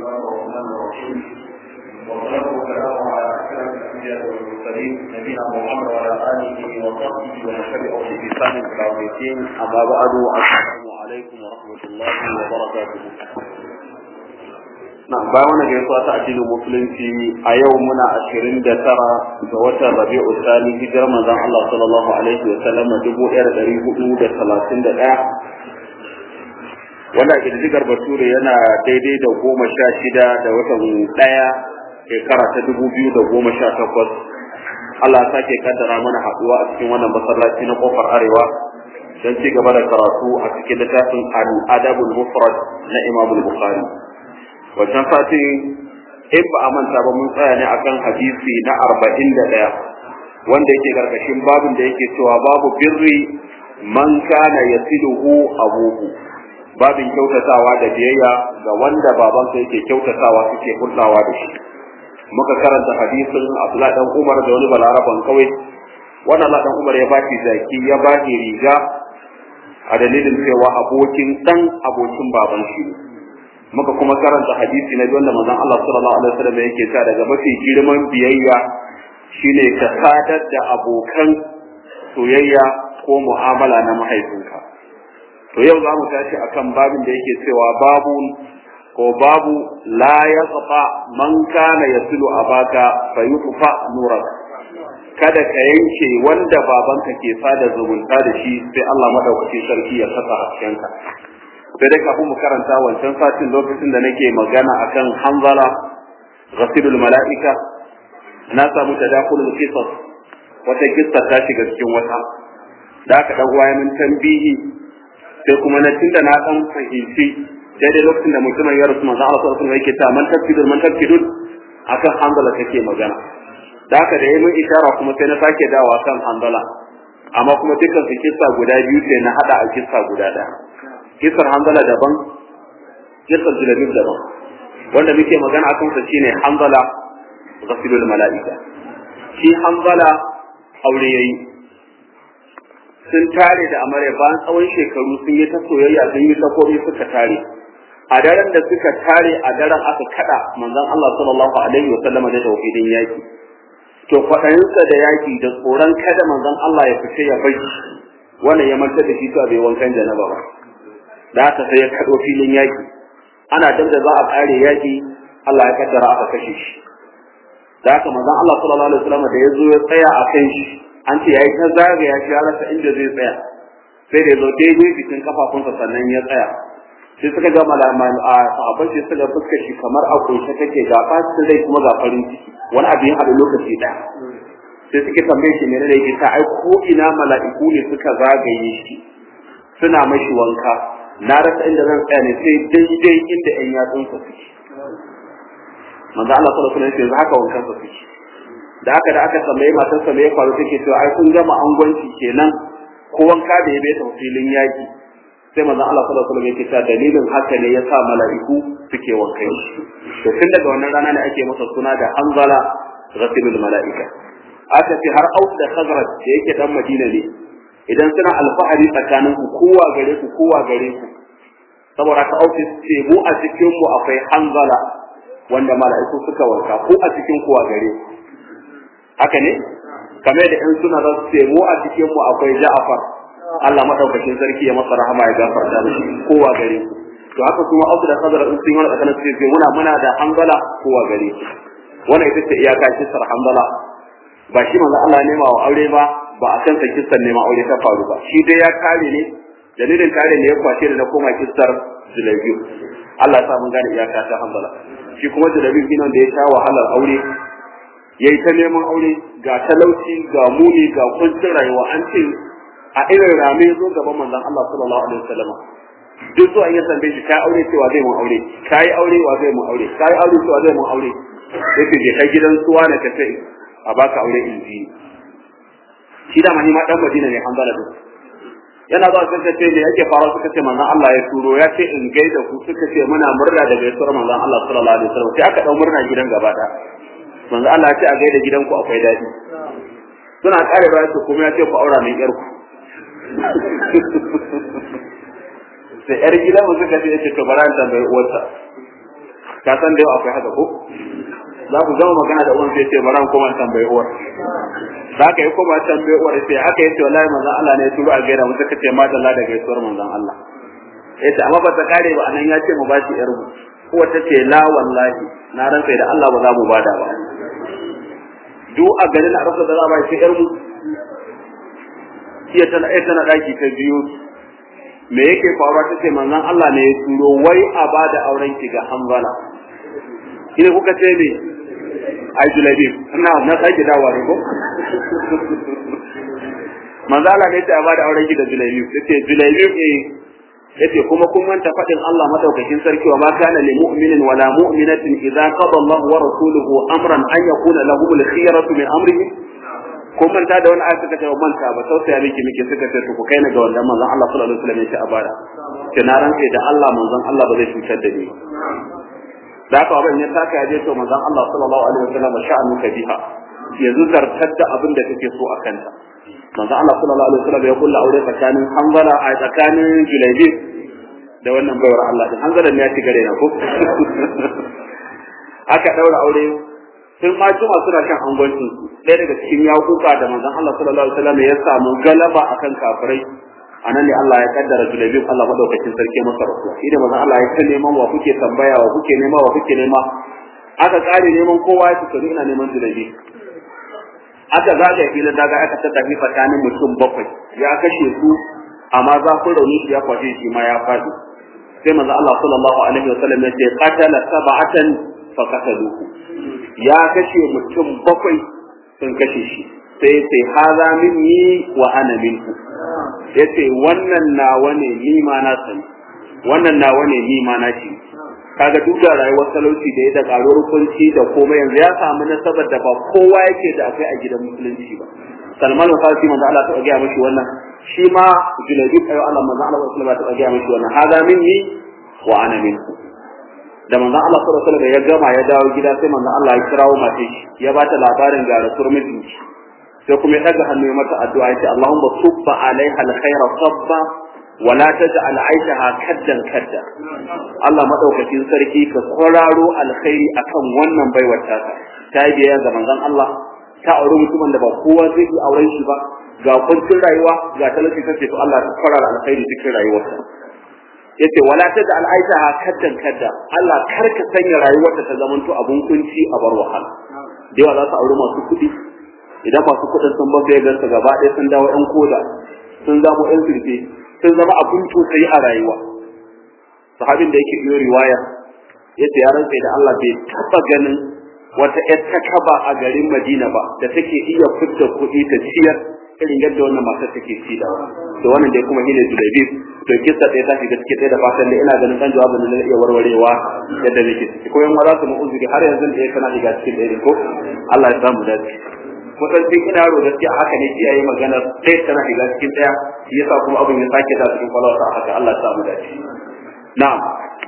الله الرحمن الرحيم والصلاة والسلام على أشرف الأنبياء والمرسلين نبينا محمد وعلى آله وصحبه ومن تبعه بإحسان إلى يوم الدين أما بعد السلام عليكم ورحمة الله وبركاته na bayan wannan gaisuwa ta addinin musulunci a yau muna ashirin da tara ga watan rabi'u sani hijirar manzon Allah sallallahu alaihi wa sallam dubu ɗaya da ɗari hudu da talatin da ɗaya wanda a ƙididdigar bature yana daidai da goma sha shida da watan ɗaya shekara ta dubu biyu da goma sha takwas Allah ya sake kaddara mana haɗuwa a cikin wannan masallaci na kofar arewa don ci gaba da karatu a cikin littafin al-adabul mufrad na Imam Bukhari wancan satin in ba a manta ba mun tsaya ne akan hadisi na arba'in da ɗaya wanda yake karkashin babin da yake cewa babu birri man kana yasiluhu abuhu babin kyautatawa da biyayya ga wanda babansa yake kyautatawa suke hulɗawa da shi muka karanta hadisin Abdullahi dan Umar da wani balaraban kawai wannan Allah dan Umar ya bashi zaki ya bashi riga a dalilin cewa abokin dan abokin baban shi ne muka kuma karanta hadisi na wanda manzon Allah sallallahu alaihi wasallam yake cewa daga mafi girman biyayya shine ka sadar da abokan soyayya ko mu'amala na mahaifinka to yau za mu tashi akan babin da yake cewa babu ko babu la yaqfa man kana yasilu abaka fayutfa nurak kada ka yanke wanda babanka ke sada zumunta da shi sai Allah madaukakin sarki ya saka haskenka sai dai kafin mu karanta wancan satin lokacin da nake magana akan hanzala ghasilul mala'ika na samu tadakulul qisas wata kissa ta shiga cikin wata da aka dan uwa min tambihi sai kuma na tunda na dan fahimci daidai lokacin da mutumin ya rasu manzo Allah sallallahu alaihi wasallam yake ta man tafkidul man tafkidul akan hanzala take magana da aka da yayin ishara kuma sai na sake dawa kan hanzala amma kuma dukkan su kissa guda biyu sai na hada a kissa guda daya kisar hanzala daban kisar julabib daban wanda muke magana a kansa shine hanzala ghafilul mala'ika shi hanzala aure yayi sun tare da amarya bayan tsawon shekaru sun yi ta soyayya sun yi ta komai suka tare a daren da suka tare a daren aka kada manzon Allah sallallahu alaihi wa sallam da tauhidin yaki to kwaɗayinsa da yaki da tsoron kada manzon Allah ya fice ya bai wannan ya manta da shi to bai wankan janaba ba da haka sai ya kaɗo filin yaƙi ana dab da za a ƙare yaƙi Allah ya kaddara aka kashe shi da haka manzon Allah sallallahu alaihi wasallam da ya zo ya tsaya a kan shi an ce yayi ta zagaya shi ya rasa inda zai tsaya sai da ya zo daidai bikin kafafunsa sannan ya tsaya sai suka ga malaman a sahabbai sai suka fuska shi kamar a kunshe take ga fasin rai kuma ga farin ciki wani abu ya haɗu lokaci ɗaya sai suke tambaye shi menene yake ta ai ko ina mala'iku ne suka zagaye shi suna mashi wanka na rasa inda zan tsaya ne sai daidai inda ƴan yatsunsa suke manzo Allah sallallahu alaihi wasallam haka wankan sa suke da aka da aka tambaye matar sa me ya faru take cewa ai kun gama angwanci kenan ko wanka da ya bai ta filin yaki sai manzo Allah sallallahu alaihi wasallam yake cewa dalilin haka ne ya sa mala'iku suke wankan shi to tun daga wannan rana ne ake masa suna da anzala ghasilul mala'ika aka ce har aus da khazraj da yake dan madina ne idan suna alfahari tsakanin ku kowa gare ku kowa gare ku saboda ka auki ce mu a cikin mu akwai hanzala wanda mala'iku suka wanka ko a cikin kowa gare ku haka ne kamar da in suna za su ce mu a cikin mu akwai ja'afar Allah madaukakin sarki ya masa rahama ya gafarta mishi kowa gare ku to haka kuma auki da sadar in sun yi wani tsakanin su ce muna muna da hanzala kowa gare ku wannan ita ce iyaka kisar hanzala ba shi manzo Allah nema wa aure ba ba a kansa kistar neman aure ta faru ba shi dai ya kare ne dalilin kare ne ya kwace da na koma kistar julabiyu Allah sa mun gane iyaka ta hanzala shi kuma julabiyu shi da ya sha wahalar aure yayi ta neman aure ga talauci ga muni ga kuncin rayuwa an ce a irin rame zo gaban manzon Allah sallallahu alaihi wasallam duk zuwa ya tambaye shi kai aure cewa zai mun aure kai aure wa zai mun aure kai aure cewa zai mun aure sai ce je kai gidan suwa ne ka sai a baka aure inji shi da mani ma dan Madina ne Hanzala din yana zuwa suka ce me yake fara suka ce manzon Allah ya turo ya ce in gaida ku suka ce muna murna da gaisuwar manzon Allah sallallahu alaihi wasallam sai aka dau murna gidan gaba da manzon Allah ya ce a gaida gidan ku akwai dadi suna kare ba su kuma ya ce ku aura min yar ku sai yar gidan mu suka ce yace to bara ta bai uwarsa ka san da yau akwai haka ko za ku gama magana da uwan sai ce bara kuma tambayi uwar za ka yi kuma tambayi uwar sai haka yace wallahi manzon Allah ne ya turo a gaira mu suka ce madalla da gaisuwar manzon Allah yace amma ba ta kare ba anan ya ce mu bashi yar mu uwa ta ce la wallahi na rantsa da Allah ba za mu bada ba duk a garin a rasa da za a bashi yar mu iya tana iya tana daki ta biyu me yake faruwa ta ce manzon Allah ne ya turo wai a bada auren ki ga Hanzala ina kuka ce ne ai julabi ina na sake dawowa ne ko manzo Allah ne ya bada auren ki da julabi yace julabi eh yace kuma kun manta fadin Allah madaukakin sarki wa ma kana lil mu'minin wala mu'minatin idza qada Allah wa rasuluhu amran an yakuna lahum al khiyaratu min amrihi kun manta da wani ayat suka ce manta ba tausaya miki miki suka ce to ku kai ni ga wannan manzon Allah sallallahu alaihi wasallam ya ce a bada ke na rantse da Allah manzon Allah ba zai cutar da ni da haka abin ya taka ya je to manzon Allah sallallahu alaihi wasallam sha'anu ka biha yanzu zartar da abin da kake so a kanta manzon Allah sallallahu alaihi wasallam ya kulla aure tsakanin Hanzala a tsakanin Julaybi da wannan baiwar Allah din Hanzala ne ya ci gare na ko aka daura aure sun ma juma suna kan angwancin su ɗaya daga cikin yakuka da manzon Allah sallallahu alaihi wasallam ya samu galaba akan kafirai anan ne Allah ya kaddara julabib Allah madaukakin sarki masa rasuwa shi da manzon Allah ya ta neman wa kuke tambaya wa kuke nema wa kuke nema aka kare neman kowa ya tsoro ina neman julabib aka zaga filin daga aka tattafi tsakanin mutum bakwai ya kashe su amma za ku rauni ya kwashe shi ma ya faɗi sai manzo Allah sallallahu alaihi wasallam ya ce qatala sab'atan fa qataluhu ya kashe mutum bakwai sun kashe shi sai sai haza minni wa ana minku yace wannan nawa ne ni ma na sani wannan nawa ne ni ma na ci kaga duk da rayuwar talauci da ya da karuwar kunci da komai yanzu ya samu nasabar da ba kowa yake da akwai a gidan musulunci ba Salman al-Farsi manzo Allah ta ga mishi wannan shi ma Junayd ayo Allah manzo Allah sallallahu alaihi wasallam ta ga mishi wannan haza minni wa ana minku da manzon Allah sallallahu alaihi wasallam ya gama ya dawo gida sai manzon Allah ya kirawo mace shi ya bata labarin ga rasuwar mijinki sai kuma ya daga hannu ya mata addu'a ya ce Allahumma subba alaiha alkhaira sabba wa la taj'al aishaha kaddan kadda Allah madaukakin sarki ka kwararo alkhairi akan wannan baiwar ta ta yi biyayya ga manzon Allah ta auri mutumin da ba kowa zai yi auren shi ba ga kuncin rayuwa ga talauci kace to Allah ka kwarara alkhairi cikin rayuwarsa yace wala tada al'aisha kaddan kadda Allah kar ka sanya rayuwarta ta zamanto abun kunci a bar wahala da yawa za su auri masu kuɗi idan masu kuɗin sun ba sai gansa gaba ɗaya sun dawo ƴan koda sun zamo ƴan sirfe sun zama abun tausayi a rayuwa sahabin da yake biyo riwaya yace ya rantsa da Allah bai taba ganin wata ƴar takaba a garin Madina ba da take iya fitta kuɗi ta ciyar irin yadda wannan matar take ci da to wannan dai kuma shine Julaibib to kissa ɗaya ta shiga cikin ɗaya da fatan da ina ganin kan jawabin da iya warwarewa yadda nake ciki ko yan za su mu uzuri har yanzu da kana shiga cikin ɗaya ko Allah ya samu dace kusan sai ina ro gaskiya haka ne kiyaye magana ɗaya tana shiga cikin ɗaya yasa kuma abin ya sake da cikin kwalwarsa haka Allah ya samu dace na'am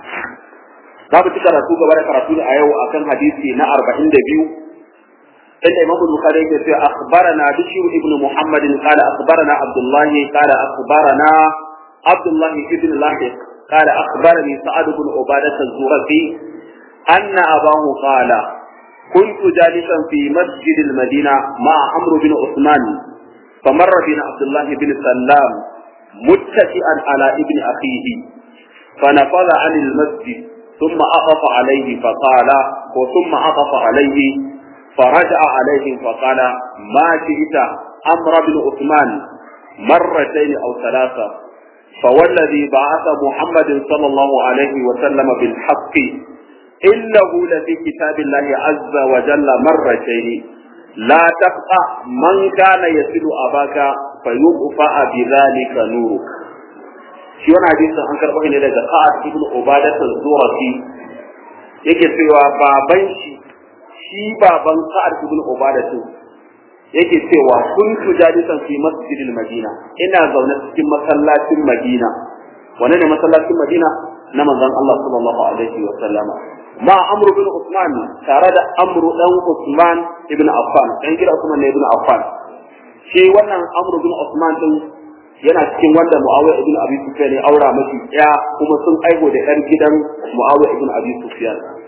za mu ci karatu gaba da karatu a yau akan hadisi na 42 إن إمام البخاري يقول أخبرنا بشير ابن محمد قال أخبرنا عبد الله قال أخبرنا عبد الله بن لاحق قال أخبرني سعد بن عبادة الزرقي أن أباه قال كنت جالسا في مسجد المدينة مع عمرو بن عثمان فمر بنا عبد الله بن سلام متكئا على ابن أخيه فنفض عن المسجد ثم عطف عليه فقال وثم عطف عليه فرجع عليهم فقال ما جئت أمر بن عثمان مرتين أو ثلاثة فوالذي بعث محمد صلى الله عليه وسلم بالحق إنه لفي كتاب الله عز وجل مرتين لا تقطع من كان يسل أباك فيطفأ بذلك نورك shi wani hadisin an karɓo ne daga Sa'ad ibn Ubadah az-Zurafi yake cewa baban shi shi baban Sa'ad ibn Ubadah yake cewa kun tujadisan fi masjidil Madina ina zaune cikin masallacin Madina wane ne masallacin Madina na manzon Allah sallallahu alaihi wa sallama ma Amr bin Usman tare da Amr dan Usman ibn Affan dan gida Usman ne ibn Affan shi wannan Amr bin Usman din yana cikin wanda Muawiya ibn Abi Sufyan ya aura mashi ya kuma sun aigo da ɗan gidan Muawiya ibn Abi Sufyan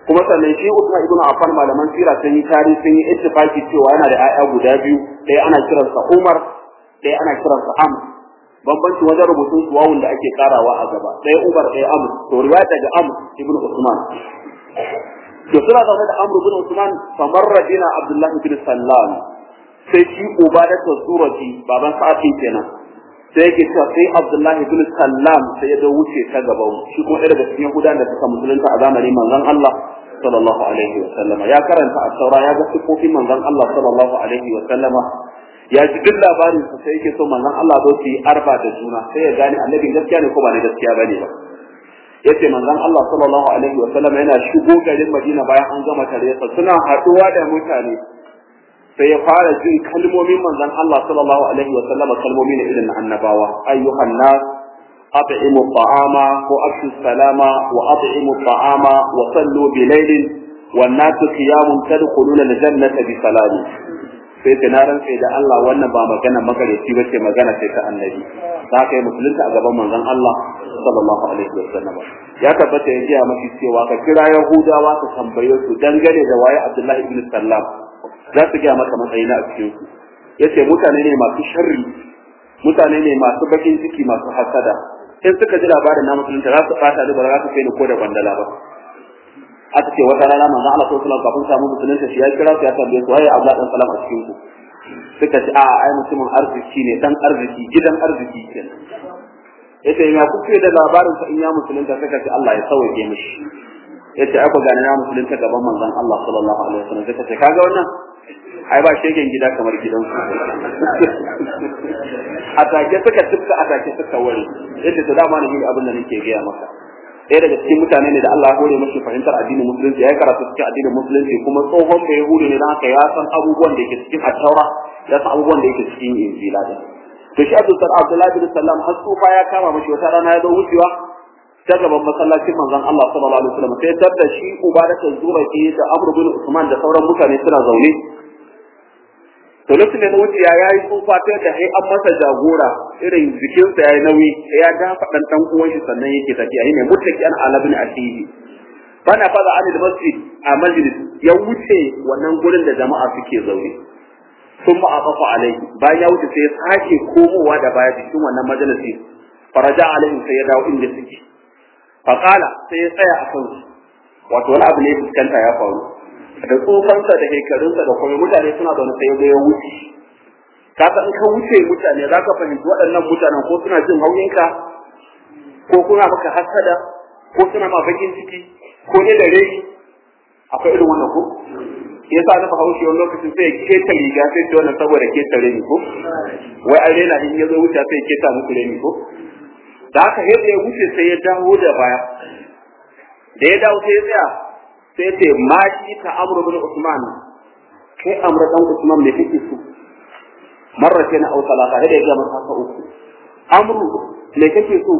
kuma sannan shi Usman ibn Affan malaman sira sun yi tarihi sun yi ittifaki cewa yana da ƴaƴa guda biyu ɗaya ana kiransa Umar ɗaya ana kiransa Am bambanci wajen rubutun suwawun da ake karawa a gaba ɗaya Umar ɗaya Am to riwaya daga Am ibn Usman to suna zaune da Amr ibn Usman famar rajina Abdullahi bin Sallam sai shi Ubadat Zurati baban Sa'id kenan sai yake cewa sai Abdullahi bin Sallam sai ya zo wuce ta gaban shi kuma ɗaya daga cikin Yahudawan da suka musulunta a zamanin manzon Allah sallallahu alaihi wa sallama ya karanta a taura ya ga sifofin manzon Allah sallallahu alaihi wa sallama ya ji duk labarin sa sai yake so manzon Allah zo su yi arba da juna sai ya gane annabin gaskiya ne ko ba ne gaskiya bane ba yace manzon Allah sallallahu alaihi wa sallama yana shigo garin Madina bayan an gama tariyarsa suna haɗuwa da mutane sai ya fara jin kalmomin manzon Allah sallallahu alaihi wa sallama kalmomi ne irin na annabawa ayyuhan nas at'imu ta'ama wa afshu salama wa at'imu ta'ama wa sallu bi laylin wan nasu qiyamun tadkhuluna al-jannata bi salami sai ta naran sai da Allah wannan ba magana magareci ba ce magana sai ta annabi ta kai musulunta a gaban manzon Allah sallallahu alaihi wa sallam ya tabbata ya ji mashi cewa ka kira yahudawa ka tambaye su dangane da waye Abdullahi ibn Sallam za su gaya maka matsayi na a cikin su yace mutane ne masu sharri mutane ne masu bakin ciki masu hasada in suka ji labarin na musulunta za su fata da ba za su kai ni ko da bandala ba aka ce wata rana manzo Allah sallallahu alaihi wasallam kafin samu musulunta shi ya kira su ya tambaye su waye Abdullah dan Salam a cikin ku suka ce a ai mutumin arziki ne dan arziki gidan arziki kenan yace ya kuke da labarin sa in ya musulunta suka ce Allah ya sauke mishi yace ai ku gane na musulunta gaban manzon Allah sallallahu alaihi wasallam suka ce kaga wannan ai ba shegen gida kamar gidan su atake suka tufka atake suka ware yace to dama ne abin da nake gaya maka ɗaya daga cikin mutane ne da Allah ya hore mashi fahimtar addinin musulunci ya karatu cikin addinin musulunci kuma tsohon bai hude ne don haka ya san abubuwan da yake cikin attaura ya san abubuwan da yake cikin injila da to shi Abdul Salam Abdullahi bin Sallam har tsufa ya kama mashi wata rana ya zo wucewa ta gaban masallacin manzon Allah sallallahu alaihi wasallam sai tar da shi Ubadatu Zuraki da Amr bin Usman da sauran mutane suna zaune to lokacin da na wuce ya yi tsufa ta da sai an masa jagora irin jikinsa ya yi nauyi ya dafa dan dan uwan shi sannan yake tafiya ne mutaki an ala bin asihi bana faza an da masjid a majlis ya wuce wannan gurin da jama'a suke zaune sun ma afafa alai bayan ya wuce sai ya sake komowa da baya cikin wannan majalisi faraja alaihi sai ya dawo inda suke faqala sai ya tsaya a kansu wato wani abu ne fuskanta ya faru da tsofansa da shekarunsa da kuma mutane suna da wani sai ya wuce ka san ka wuce mutane za ka fahimci waɗannan mutanen ko suna jin hauyinka ko kuna maka hasada ko suna ma bakin ciki ko ne da rai akwai irin wannan ko ya sa na bahaushe wani lokacin sai ya keta riga sai ce wannan saboda keta reni ko wai an rena in ya zo wuce sai ya keta muku reni ko da haka yadda ya wuce sai ya dawo da baya da ya dawo sai ya tsaya sai ce ma shi ta amru bin usman kai amru dan usman me kake so marrata na auta la da ya ga masa ka uku amru me kake so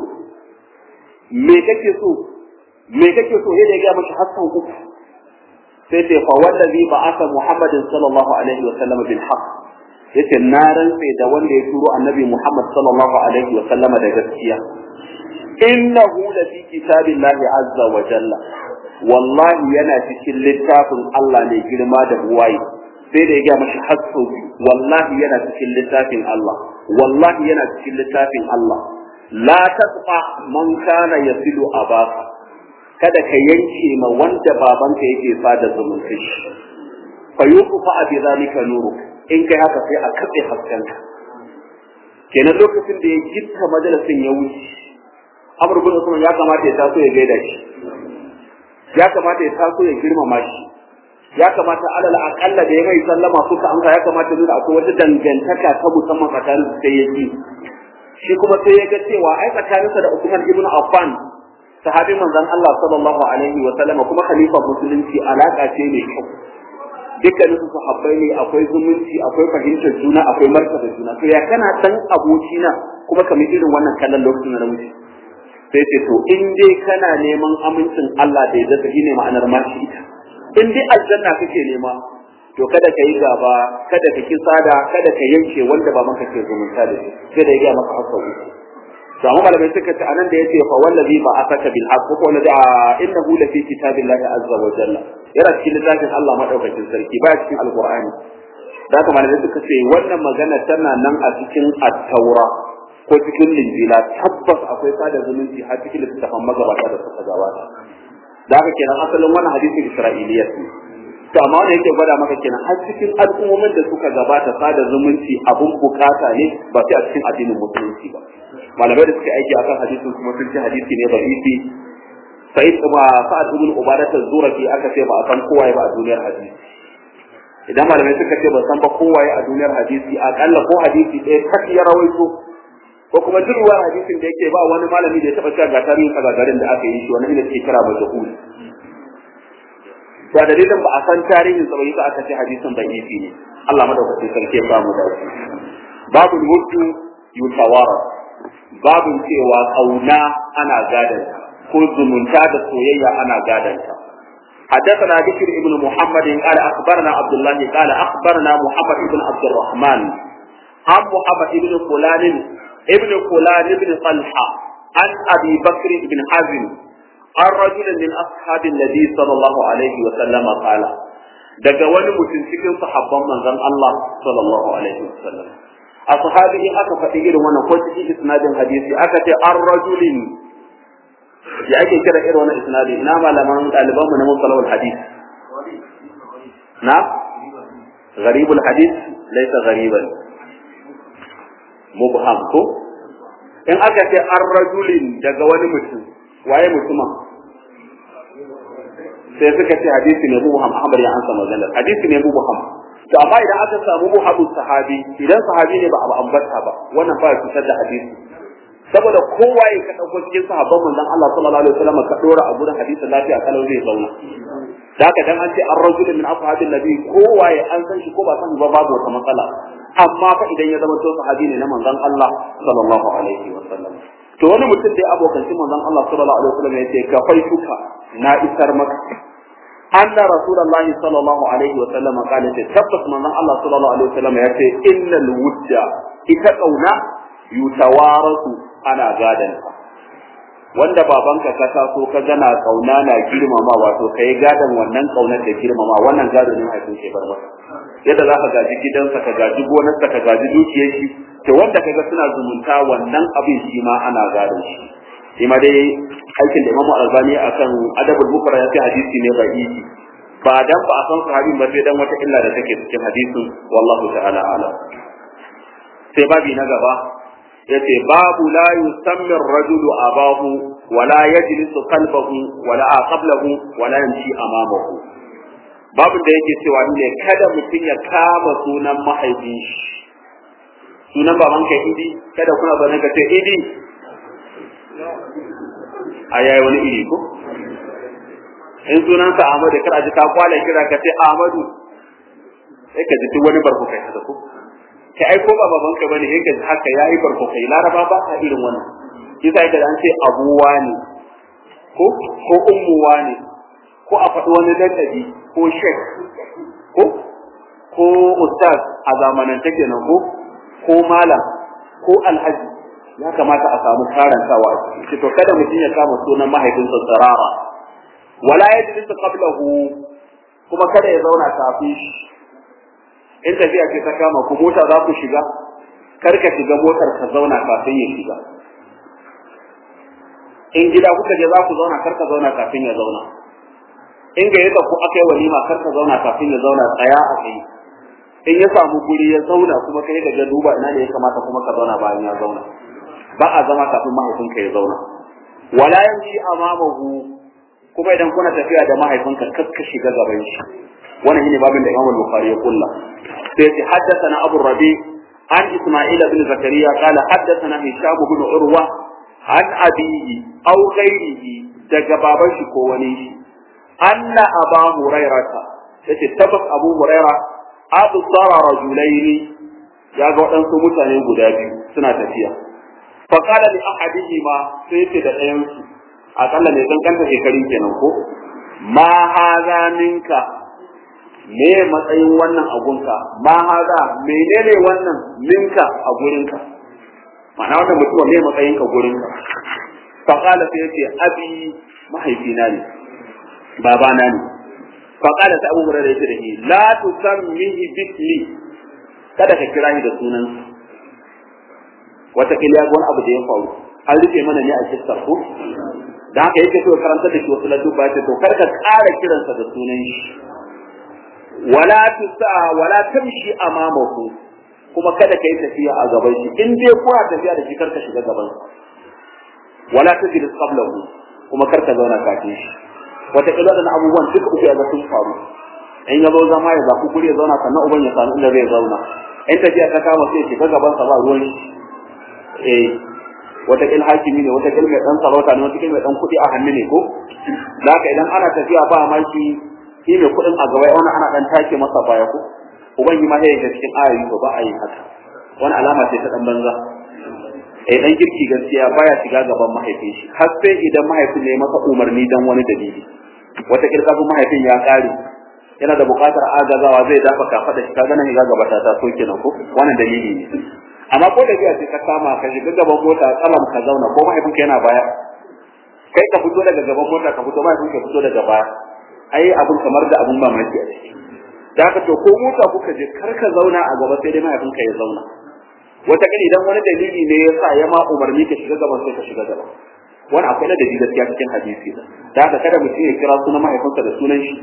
me kake so me kake so ya ga masa hasan uku sai ce fa wallazi ba'atha muhammadin sallallahu alaihi wa sallam bil haqq yace na rantse da wanda ya turo annabi muhammad sallallahu alaihi wa sallama da gaskiya innahu la fi kitabillahi azza wa jalla wallahi yana cikin littafin Allah ne girma da buwaye sai da ya gaya mashi hasso wallahi yana cikin littafin Allah wallahi yana cikin littafin Allah la tasfa man kana yasilu abaka kada ka yanke ma wanda babanka yake sada zumunci fa yuqfa bi zalika nuru in kai haka sai a katse haskenka kenan lokacin da ya gitta majalisin ya wuce Amr bin Usman ya kamata ya taso ya gaida shi ya kamata ya taso ya girmama shi ya kamata alal akalla da ya mai sallama suka amsa ya kamata nuna akwai wata dangantaka ta musamman tsakanin su sai ya ji shi kuma sai ya ga cewa ai tsakaninsa da Usman ibn Affan sahabin manzon Allah sallallahu alaihi wa sallam kuma khalifa musulunci alaka ce mai kyau dukkanin su sahabbai ne akwai zumunci akwai fahimtar juna akwai martaba juna to ya kana dan abokina kuma kamar irin wannan kallon lokacin da muke sai ce to in dai kana neman amincin Allah da ya zata shine ma'anar ma shi ita in dai aljanna kake nema to kada ka yi gaba kada ka ki sada kada ka yanke wanda ba maka ke zumunta da shi sai da ya ga maka haka uku to amma malamai suka ce anan da yace fa wallazi ba asaka bil haqq ko wallazi innahu la fi kitabillahi azza wa jalla yana cikin littafin Allah madaukakin sarki baya cikin alqur'ani da haka malamai suka ce wannan magana tana nan a cikin at-taura ko cikin linjila tabbas akwai sada zumunci har cikin littafin magabata da suka gabata da haka kenan asalin wannan hadisin isra'iliyat ne to amma wanda yake gwada maka kenan har cikin al'ummomin da suka gabata sada zumunci abun bukata ne ba sai a cikin addinin musulunci ba malamai da suka aiki akan hadisin kuma sun ce hadisi ne da'ifi sai kuma sa'ad ibn ubadah az-zurafi aka ce ba a san kowaye ba a duniyar hadisi idan malamai suka ce ba san ba kowaye a duniyar hadisi akalla ko hadisi ɗaya tak ya rawaito ko kuma duk ruwan hadisin da yake ba wani malami da ya taɓa cewa ga tarihin garin da aka yi shi wani ne ke kira majhul to dalilin ba a san tarihin sa ba yasa aka ce hadisin da'ifi ne Allah madaukakin sarki ya samu da babu mutu yutawara babin cewa kauna ana gadanta ko zumunta da soyayya ana gadanta حدثنا بشر ابن محمد قال اخبرنا عبد الله قال اخبرنا محمد بن عبد الرحمن عن محمد بن فلان ابن فلان بن طلحه عن ابي بكر بن حزم عن رجل من اصحاب النبي صلى الله عليه وسلم قال daga wani mutum cikin sahabban manzon Allah sallallahu alaihi wasallam a sahabi in aka faɗi irin wannan ko cikin isnadin hadisi aka ce an rajulin ya ake kira irin wannan isnadi ina malaman ɗaliban mu na musalawul hadis na gharibul hadis laysa ghariban mubham ko in aka ce an rajulin daga wani mutum waye mutumin sai suka ce hadisi ne mubham Ahmad ya ansa maganar hadisi ne mubham to amma idan aka samu muhabu sahabi idan sahabi ne ba a ambata ba wannan ba ya fitar da hadisi saboda kowa ya ka dauko cikin sahabban manzon Allah sallallahu alaihi wasallam ka dora a gurin hadisin lafiya kalau zai zauna da haka dan an ce an rajul min ashabin nabi kowa ya an san shi ko ba san ba babu wata matsala amma fa idan ya zama to sahabi ne na manzon Allah sallallahu alaihi wasallam to wani mutum dai abokancin manzon Allah sallallahu alaihi wasallam ya ce ka faituka na isar maka anna rasulullahi sallallahu alaihi wasallam qala ce tabbas manzon Allah sallallahu alaihi wasallam ya ce innal wudda ita kauna yutawarasu ana gadanta wanda babanka ka taso ka gana kauna na girmama wato kai gadan wannan kaunar da girmama wannan gado ne haifin ke bar masa yadda za ka gaji gidansa ka gaji gonarsa ka gaji dukiyar shi to wanda kaga suna zumunta wannan abin shi ma ana gadon shi shi ma dai aikin da Imam Al-Albani akan adabul mufrad ya ce hadisi ne da'ifi ba dan ba a san sahabin ba sai dan wata illa da take cikin hadisin wallahu ta'ala alam sai babi na gaba yace babu la yusammi ar-rajulu abahu wala yajlisu qalbahu wala aqablahu wala yamshi amamahu babu da yake cewa ne kada mutum ya kama sunan mahaifin shi sunan babanka idi kada kuna zaune ka ce idi a yayi wani iri ko in sunansa Ahmadu kar a ji ka kwala kira ka ce Ahmadu sai ka ji duk wani barko kai haka ko kai ai ko ba baban ka bane kai haka yayi barko kai laraba ba ka irin wannan kisa ka an ce abuwa ne ko ko ummuwa ne ko a faɗi wani dandabi ko shek ko ko ustaz a zamanan take nan ko ko malam ko alhaji ya kamata a samu karantawa a ciki to kada mutum ya kama sunan mahaifinsa sarara wala yajlisu qablahu kuma kada ya zauna kafin shi in tafiya ce ta kama ku mota za ku shiga kar ka shiga motar ka zauna kafin ya shiga in gida kuka je za ku zauna kar ka zauna kafin ya zauna in ga yadda ku aka yi walima kar ka zauna kafin ya zauna tsaya a kai in ya samu guri ya zauna kuma kai da ga duba ina ne ya kamata kuma ka zauna bayan ya zauna ba a zama kafin mahaifinka ya zauna wala yamshi amamahu kuma idan kuna tafiya da mahaifinka kar ka shiga gaban shi wannan shine babin da Imam Bukhari ya kulla sai ce haddathana Abu Rabi an Isma'il bin Zakariya qala haddathana Hisham bin Urwa an abihi aw ghairihi daga baban shi ko wani shi anna Aba Hurairata yace tabbas Abu Huraira abu tsara rajulaini ya ga waɗansu mutane guda biyu suna tafiya fa qala li ahadihima sai yace da ɗayan su akalla ne san kanta shekaru kenan ko ma haza minka me matsayin wannan agunka ma haza menene wannan minka a gurinka ma'ana wannan mutum ne matsayin ka gurin ka fa qala sai yace abi mahaifina ne babana ne fa qala sai Abu Hurairah yace da shi la tusammihi bismi kada ka kira ni da sunan wata kila wani abu da ya faru an rufe mana ne a kissar ko da haka yake so karanta da shi wasu ladduba ce to kar ka ƙara kiransa da sunan shi wala tusa wala tamshi amamahu kuma kada ka yi tafiya a gaban shi in dai kuna tafiya da shi kar ka shiga gaban sa wala tajlis qablahu kuma kar ka zauna kafin shi wata kila da abubuwan duka uku ya ga sun faru in ya zo zama ya zaku guri ya zauna sannan uban ya samu inda zai zauna in tafiya ta kama sai ya shiga gaban sa ba ruwan shi eh wata kil hakimi ne wata kil mai dan sarauta ne wata kil mai dan kudi a hannu ne ko da haka idan ana tafiya ba ma shi shi mai kudin a gaba wani ana dan take masa baya ko uban yi ma sai ga cikin ayoyi ba a yi haka wani alama ce ta dan banza eh dan kirki gaskiya baya shiga gaban mahaifin shi har sai idan mahaifin ne masa umarni dan wani dalili wata kil kafin mahaifin ya kare yana da buƙatar agazawa zai dafa kafa da shi kaga nan ga gaba ta ta so kenan ko wannan dalili ne amma ko da biya sai ka kama ka shiga gaban mota tsalam ka zauna ko mahaifinka yana baya kai ka fito daga gaban mota ka fito mahaifinka fito daga baya ai abun kamar da abun mamaki a ciki da haka to ko mota kuka je kar ka zauna a gaba sai dai mahaifinka ya zauna wata kani idan wani dalili ne ya sa ya ma umarni ka shiga gaban sai ka shiga gaba wani akwai na dalili gaskiya cikin hadisi da haka kada mutum ya kira sunan mahaifinsa da sunan shi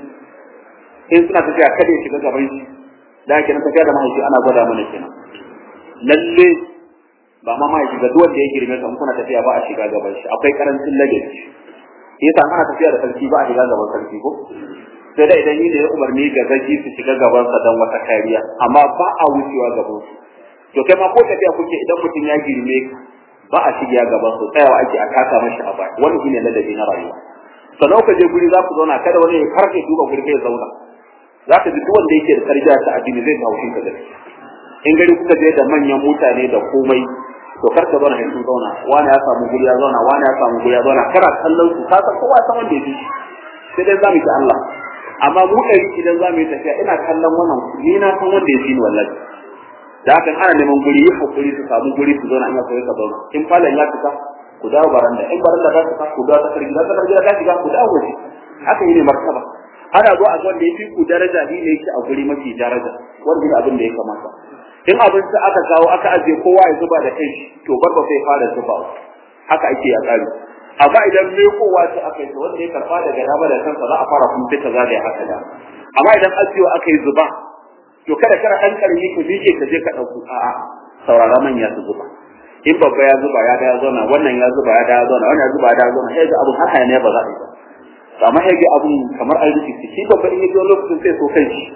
in suna tafiya kada ya shiga gaban shi da haka na tafiya da mahaifi ana gwada mana kenan lalle ba ma mai shiga duk wanda ya girme ka kuna tafiya ba a shiga gaban shi akwai karancin lagaci yasa ana tafiya da sarki ba a shiga gaban sarki ko sai da idan yi ne umarni ga zaki su shiga gaban sa dan wata kariya amma ba a wucewa gaban su to kai ma ko tafiya kuke idan mutum ya girme ba a shiga gaban su tsayawa ake a kasa mashi a baya wannan shine ladabi na rayuwa sannan ka je guri za ku zauna kada wani ya karfe duba guri kai zauna za ka ji duk wanda yake da tarbiyya ta addini zai kawo shi ka gaskiya in gari kuka je da manyan mutane da komai to kar ka zauna sun zauna wani ya samu guri ya zauna wani ya samu guri ya zauna kana kallon su ka san kowa san wanda yake sai dai zamu ci Allah amma mu ɗari idan zamu yi tafiya ina kallon wannan ni na san wanda yake ni wallahi da hakan ana neman guri yi hakuri su samu guri su zauna ina koyi ka zauna in falon ya fita ku dawo baranda in baranda ta fita ku dawo ta kargi ta kargi ta shiga ku dawo waje haka yi ne martaba ana zo a zo da yafi ku daraja ni ne yake a guri mafi daraja wannan abin da ya kamata in abinci aka kawo aka ajiye kowa ya zuba da kai to barba sai fara zuba haka ake a tsari amma idan me kowa ce aka yi wanda ya karba daga dama da kansa za a fara kuma sai ka zagaya haka da amma idan ajiyo aka yi zuba to kada kana dan karmi ku dike ka je ka dauko a'a saurara manya su zuba in babba ya zuba ya da ya zauna wannan ya zuba ya da ya zauna wannan ya zuba ya da ya zauna sai ga abun haka ne ba za a yi ba amma sai ga abun kamar arziki shi babba in ya zo lokacin sai so kai shi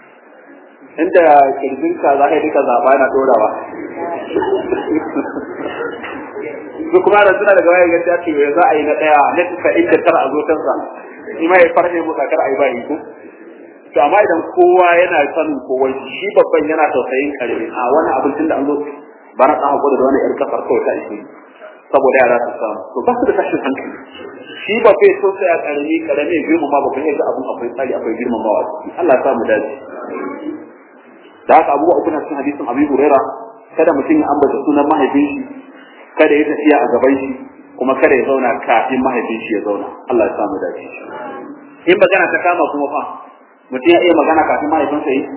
inda kirjin ka za ka yi duka zaɓa yana ɗorawa su kuma da suna daga wayan gaskiya ce za a yi na ɗaya na tuka inda tara a zo kansa shi ma ya farne mu kakar a yi bayi ko to amma idan kowa yana sanin kowa shi babban yana tausayin karami a wani abincin da an zo ba na ɗan hakuri da wani ƴar kafar kawai ta ishe saboda yara su samu to ba su da tashin hankali shi ba bai so sai a karami karami girmama ba kuma ga abun akwai tsari akwai girmamawa Allah ya samu dace da haka abubuwa uku na cikin hadisin Abu Huraira kada mutum ya ambata sunan mahaifin shi kada ya tafiya a gaban shi kuma kada ya zauna kafin mahaifin shi ya zauna Allah ya samu dace in magana ta kama kuma fa mutum ya iya magana kafin mahaifinsa yi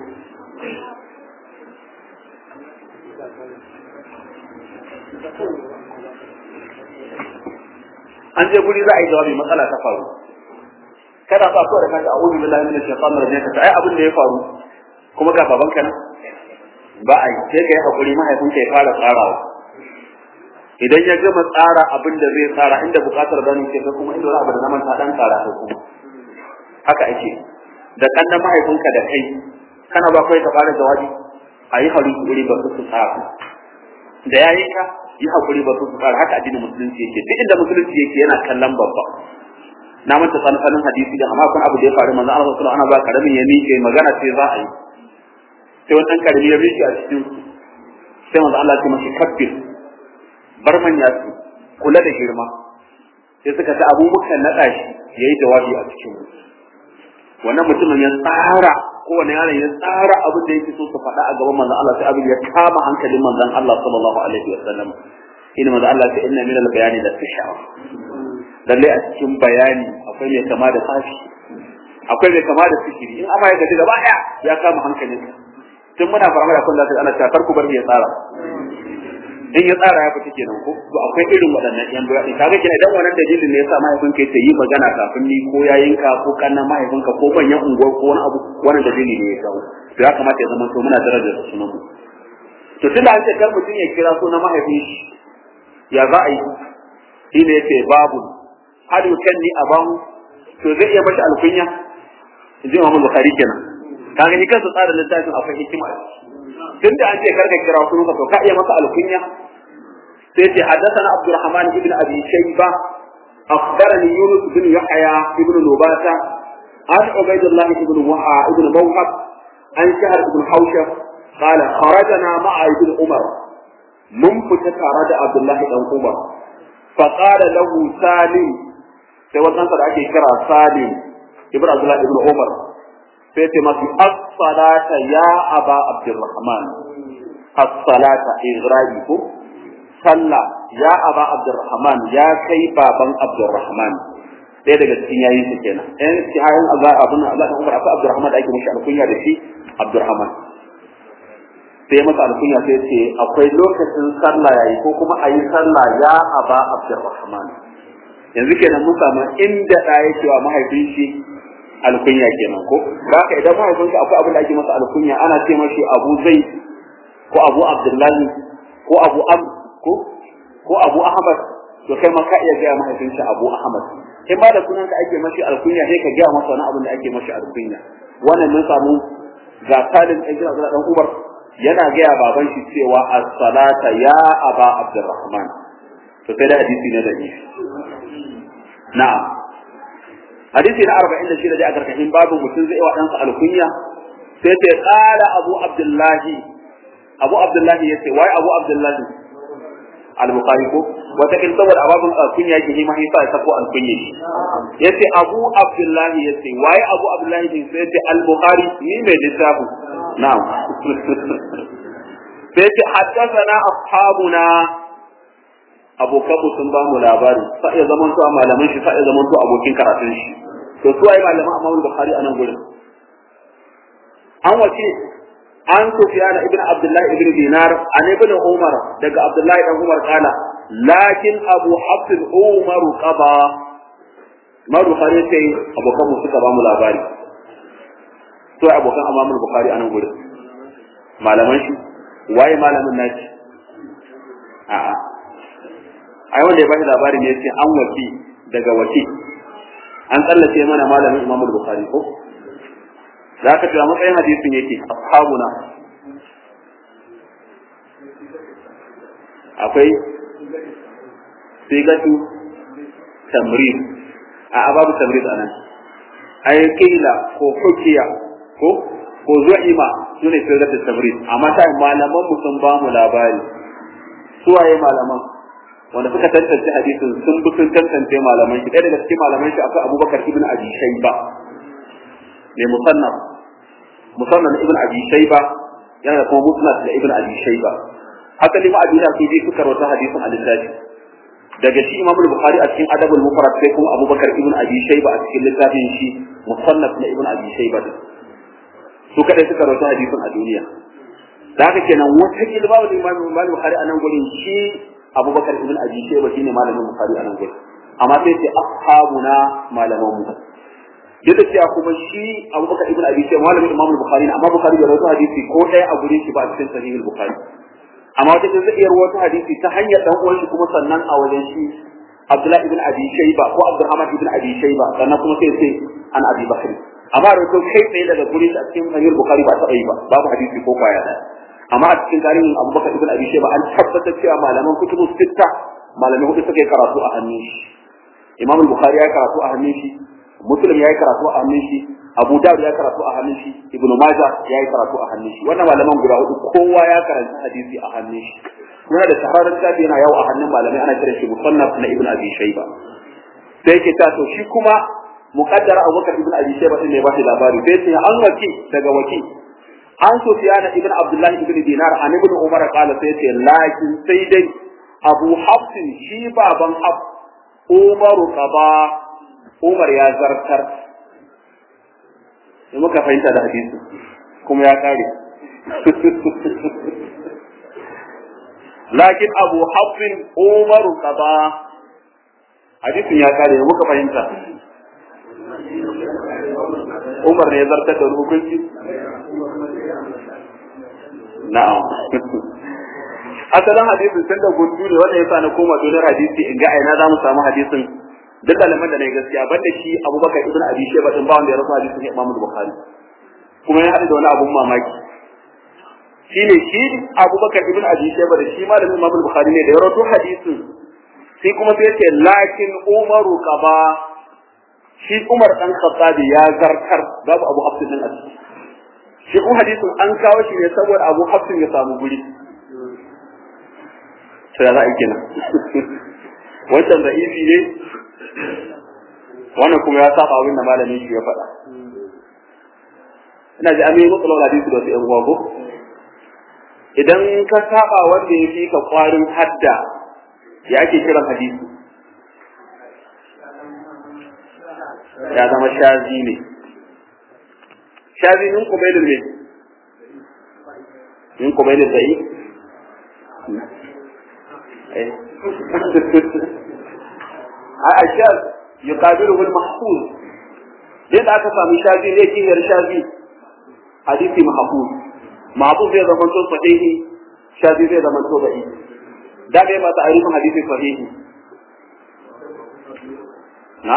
an je guri za a yi jawabi matsala ta faru kada ba so da kanka a'udhu billahi minash shaitanir rajim ka ai abin da ya faru kuma ga babanka nan ba a yi sai ka yi hakuri mahaifinka ya fara tsarawa idan ya gama tsara abin da zai tsara inda bukatar ganin ke kuma inda wani abu da zaman ta dan tsara ta kuma haka ake da kannan mahaifinka da kai kana ba kai ka fara jawabi a yi hakuri ba su tsara da yayin ka yi hakuri ba su tsara haka addinin musulunci yake duk inda musulunci yake yana kallon babba na manta sanin hadisi da amma kun abu da ya faru manzo Allah sallallahu alaihi wasallam ana ba karamin ya miƙe magana sai za a yi sai wani ɗan karami ya miƙe a cikin sai manzo Allah ya mashi kabbir bar manya su kula da girma sai suka ta abu muka naɗa shi yayi jawabi a cikin wannan mutumin ya tsara kowane yaron ya tsara abin da yake so su faɗa a gaban manzon Allah sai abin ya kama hankalin manzon Allah sallallahu alaihi wasallam ina maza Allah ta inna min al-bayani da tashawa lalle a cikin bayani akwai mai kama da tsafi akwai mai kama da sihiri in amma ya gaji gaba daya ya kama hankalin tun muna fara da kun da ana ta farko bar ya tsara in ya tsara ya fita kenan ko to akwai irin waɗannan yan bayani kaga kenan idan wannan dalilin ne yasa mahaifinka ya yi magana kafin ni ko yayinka ko kannan mahaifinka ko manyan unguwar ko wani abu wannan dalili ne ya kawo to ya kamata ya zama to muna darajar sunan mu to tunda an ce kar mutum ya kira sunan mahaifin shi ya za a yi shi ne yace babu hal yukanni abahu to zai iya mashi alkunya inji Imam Bukhari kenan kaga ni kansa tsara littafin akwai hikima tunda an ce kar ka kira sunan ka to ka iya masa alkunya sai ce haddathana Abdurrahman ibn Abi Shayba أخبرني يونس بن يحيى بن نباتة عن عبيد الله بن وحى بن موهب عن شهر بن حوشب قال خرجنا مع ابن عمر من فتت رد عبد الله بن عمر فقال له سالم sai wannan da ake kira Salim ibn Abdullah ibn Umar sai ce masu as-salata ya aba Abdurrahman as-salata igrabi ko sallah ya aba Abdurrahman ya kai baban Abdurrahman ɗaya daga cikin yayin su kenan ɗayan cikin Allah abun Allah da Umar akwai Abdurrahman da ake mishi alkunya da shi Abdurrahman sai masa alkunya sai ce akwai lokacin sallah yayi ko kuma ayi sallah ya aba Abdurrahman yanzu kenan mun samu inda da yake wa mahaifin shi alkunya kenan ko haka idan mahaifin ka akwai abin da ake masa alkunya ana ce mashi Abu Zaid ko Abu Abdullahi ko Abu Am ko ko Abu Ahmad to kai ma ka iya gaya mahaifin shi Abu Ahmad in ba da sunan ka ake mashi alkunya sai ka gaya masa wani abin da ake mashi alkunya wannan mun samu ga Salim ibn Abdullah dan Umar yana gaya baban shi cewa as-salata ya aba Abdurrahman to sai da hadisi ne da shi na'am hadisi na 46 da a karkashin babu mutum zai wa ɗansa alkunya sai ta qala Abu Abdullahi Abu Abdullahi yace wai Abu Abdullahi al-Bukhari ko wata kin saboda ababun alkunya yake ma yasa ya sako alkunya yace Abu Abdullahi yace wai Abu Abdullahi din sai yace al-Bukhari ni mai littafi na'am sai yace haddathana ashabuna abokanmu sun ba mu labari sa iya zaman to malaman shi sa iya zaman to abokin karatun shi to su ai malaman Imam Bukhari a nan gurin an wace an Sufyan ibn Abdullah ibn Dinar an ibn Umar daga Abdullah ibn Umar kana lakin Abu Hafs Umar qaba Imam Bukhari sai abokanmu suka ba mu labari to abokan Imam Bukhari a nan gurin malaman shi waye malamin nashi a'a ai wanda ya bani labari ne yace an waki daga waki an tsallace mana malamin Imam Bukhari ko zaka ji matsayin hadisin yake ashabuna akwai sigatu tamrid a babu tamrid anan ai kila ko hukiya ko ko zu'ima sune sigatu tamrid amma sai malaman mu sun ba mu labari suwaye malaman wanda suka tantance hadisin sun bi sun tantance malaman shi ɗaya daga cikin malaman shi akwai Abubakar ibn Abi Shayba ne musannaf musannaf ibn Abi Shayba yana da kuma musnad da ibn Abi Shayba asali ma abin da su bi suka rawaita hadisin a littafi daga shi Imam Bukhari a cikin Adabul Mufrad sai kuma Abubakar ibn Abi Shayba a cikin littafin shi musannaf na ibn Abi Shayba su kadai suka rawaita hadisin a duniya da haka kenan wata kilba da Imam Bukhari a nan gurin shi abubakar ibn abi shayba shine malamin bukhari anan gurin amma sai ce ashabuna malaman mu duk da cewa kuma shi abubakar ibn abi shayba malamin imam bukhari amma bukhari bai rawaito hadisi ko ɗaya a gurin shi ba a cikin sahih bukhari amma wata zai iya rawaito hadisi ta hanyar dan uwan shi kuma sannan a wajen shi abdullah ibn abi shayba ko abdurrahman ibn abi shayba sannan kuma sai sai an abi bakri amma rawaito kai tsaye daga gurin shi a cikin sahih bukhari ba ta yi ba babu hadisi ko kwaya ɗaya amma a cikin tarihin abubakar ibn abi shayba an tabbatar cewa malaman kutubu sitta malamai hudu suka yi karatu a hannun shi imam bukhari ya karatu a hannun shi muslim ya yi karatu a hannun shi abu dawud ya karatu a hannun shi ibn majah ya yi karatu a hannun shi wannan malaman guda hudu kowa ya karanta hadisi a hannun shi yana da shahararren tafi yana yawo a hannun malamai ana kiran shi musannaf na ibn abi shayba sai yake ta to shi kuma muqaddara abubakar ibn abi shayba din ne ba shi labari sai ce an waki daga waki an sufyan ibn abdullahi ibn dinar an ibn umar qala sai ce lakin sai dai abu hafsin shi baban haf umaru qaba umar ya zartar sai muka fahimta da hadisi kuma ya kare lakin abu hafsin umaru qaba hadisin ya kare muka fahimta Umar ne ya zartar da hukunci? Na'am. Asalin hadisin tun da gundu ne wanda ya sa na koma donar hadisi in ga aina za mu samu hadisin duk malaman da na gaskiya banda shi Abubakar ibn Abi Shayba din ba wanda ya rasa hadisin Imam Bukhari. Kuma ya haɗu da wani abun mamaki. Shi ne shi Abubakar ibn Abi Shayba da shi malamin Imam Bukhari ne da ya rawaito hadisin sai kuma sai ya ce lakin Umaru qaba shi Umar dan Khattabi ya zartar babu Abu Hafs din a ciki shi kuma hadisin an kawo shi ne saboda Abu Hafs ya samu guri sai za a kenan wancan da izi ne wannan kuma ya saba abin da malamin shi ya faɗa ina ji amin mutsalar hadisi da wasu ƴan uwa ko idan ka saba wanda ya fi ka kwarin hadda ya ake kiran hadisi ya zama shazi ne shazi min kubailin ne min kubailin zai a ashaz yuqabilu bil mahfuz yadda aka sami shazi ne kiyar shazi hadisi mahfuz mahfuz zai zama to sahihi shazi zai zama to da'i da bai ma ta'arifin hadisi sahihi na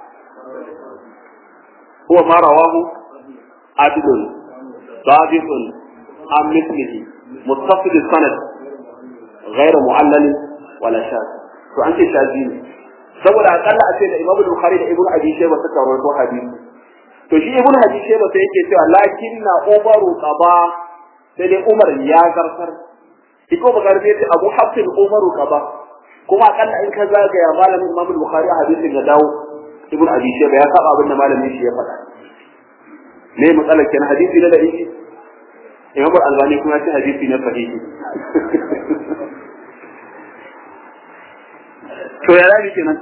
هو ما رواه عدل ضابط عن مثله متصل السند غير معلل ولا شاذ to an ce shazi ne saboda akalla a ce da Imam Bukhari da Ibn Abi Shayba suka rawaito hadisi to shi Ibn Abi Shayba sai yake cewa lakinna Umaru qaba sai dai Umar ya zartar iko Bukhari sai ce Abu Hafs Umaru qaba kuma akalla in ka zagaya malamin Imam Bukhari a hadisin ya dawo ibn abi shayba ya saba abin da malamin shi ya faɗa ne matsalar kenan hadisi na da'i imam albani kuma ce hadisi na sahihi to ya rabi kenan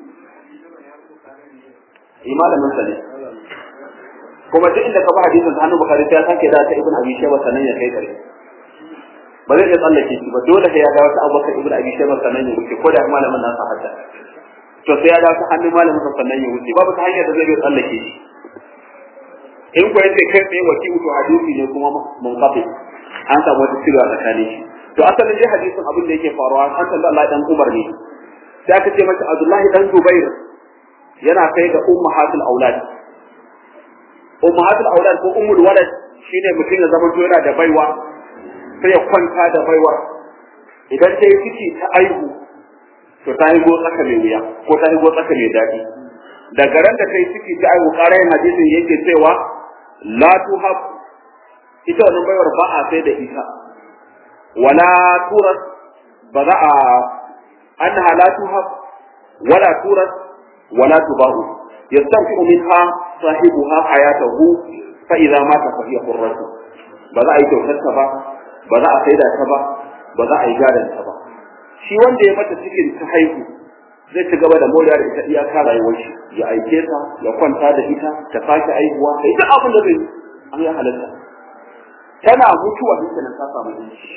malamin sa ne kuma duk inda ka ba hadisin ta hannun bukari ta sake da ta ibn abi shayba sanan ya kai kare ba zai iya tsallake shi ba dole sai ya ga wata abubakar ibn abi shayba sanan ya wuce ko da malamin nasa hadda to sai ya dawo ta hannun malamin sa sannan ya wuce babu ta hanyar da zai bai tsallake shi in ko yace kai tsaye waki to hadisi ne kuma mun kafe an samu wata sirri a tsakanin shi to asalin dai hadisin abin da yake faruwa an san Allah dan Umar ne sai aka ce masa Abdullahi dan Zubair yana kai ga ummahatul aulad ummahatul aulad ko ummul walad shine mutum ya zama yana da baiwa sai ya kwanta da baiwa idan ta yi ciki ta aihu to ta yi tsaka mai wuya ko ta yi tsaka mai daɗi daga ran da kai ciki ta aihu ƙarayin hadisin yake cewa la tuhab ita wannan baiwar ba a sai da ita wala turas ba za a annaha la tuhab wala turas wala tubahu yastanfi'u minha sahibuha hayatahu fa idza mata fa hiya qurratu ba za a yi kyautar ta ba ba za a saida ta ba ba za a yi gadon ta ba shi wanda ya mata cikin ta haihu zai ci gaba da moriya da ita iyaka rayuwar shi ya aike ta ya kwanta da ita ta sake aihuwa da ita abin da zai an ya halatta tana mutuwa duk nan ta samu yanci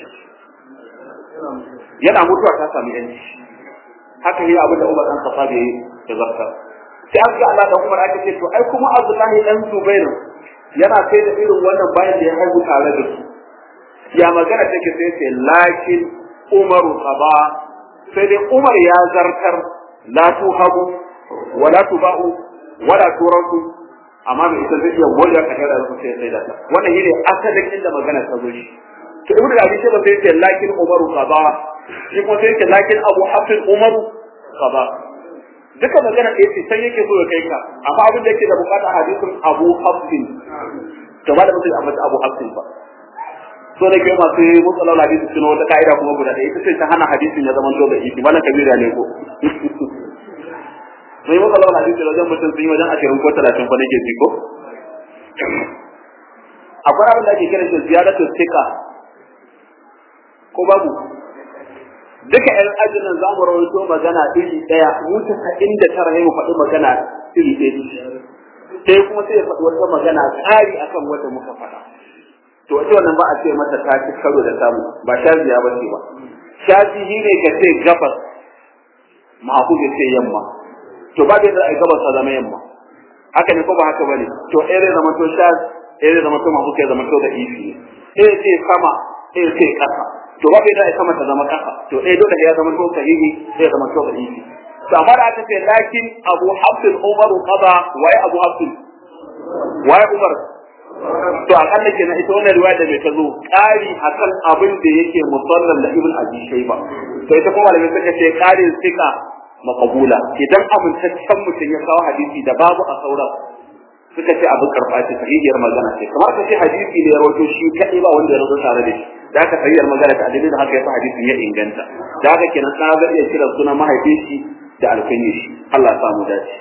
yana mutuwa ta samu yanci haka yi abin da Umar dan Khattab ya ya zarta sai an ga Allah da Umar aka ce to ai kuma Abdullahi dan Zubair yana sai da irin wannan bayan da ya haihu tare da su ya magana take sai sai lakin Umaru qaba sai dai Umar ya zartar la tuhabu wala tuba'u wala turaku amma bai ita zai iya wanda ka tara su sai sai da ta wannan shine asalin inda magana ta zo shi to ibnu abi sai ba sai ce lakin Umaru qaba shi kuma sai ce lakin Abu Hafs Umaru qaba duka magana da yace sai yake so ya kai ka amma abin da yake da bukata hadisin Abu Hafs to ba da mutum amma Abu Hafs ba so da kai masu mutsalar hadisi suna wata ka'ida kuma guda ɗaya ita ce ta hana hadisin ya zama dole iki malam kabira ne ko sai mutsalar hadisi wajen mutum sun yi wajen ashirin ko talatin ko nake ji ko akwai abin da ake kira shi ziyaratu sika ko babu duka ƴan ajin nan zamu rawaito magana iri ɗaya mu tasa'in da tara ne mu faɗi magana iri ɗaya sai kuma sai ya faɗi wata magana ƙari akan wanda muka faɗa to ita wannan ba a ce mata ta ci karo da samu ba shaziya ba ce ba shazihi ne ka ce gabas ma'aku ya ce yamma to ba da ai gabas ta zama yamma haka ne ko ba haka bane to ere zama to shaz ere zama to ma'aku ke zama to da ifi ne ere ce sama ere ce kasa to ba da ai sama ta zama kasa to eh dole ya zama to sahihi sai ya zama to da ifi to amma da aka ce lakin abu hafsin umaru qada wai abu hafsin wai umar to akalla kenan ita wannan riwaya da mai ta zo ƙari akan abin da yake musallan da ibn abi shayba to ita kuma malamai suka ce ƙarin sika maqbula idan amintaccen mutum ya kawo hadisi da babu a sauran suka ce abin karɓa ce sahihiyar magana ce kamar ka ce hadisi da ya rawaito shi kaɗai ba wanda ya rawaito tare da shi da haka sahihiyar magana ta dalilin haka yasa hadisin ya inganta da haka kenan ɗa zai iya kira sunan mahaifin shi da alkunyi shi Allah ya samu dace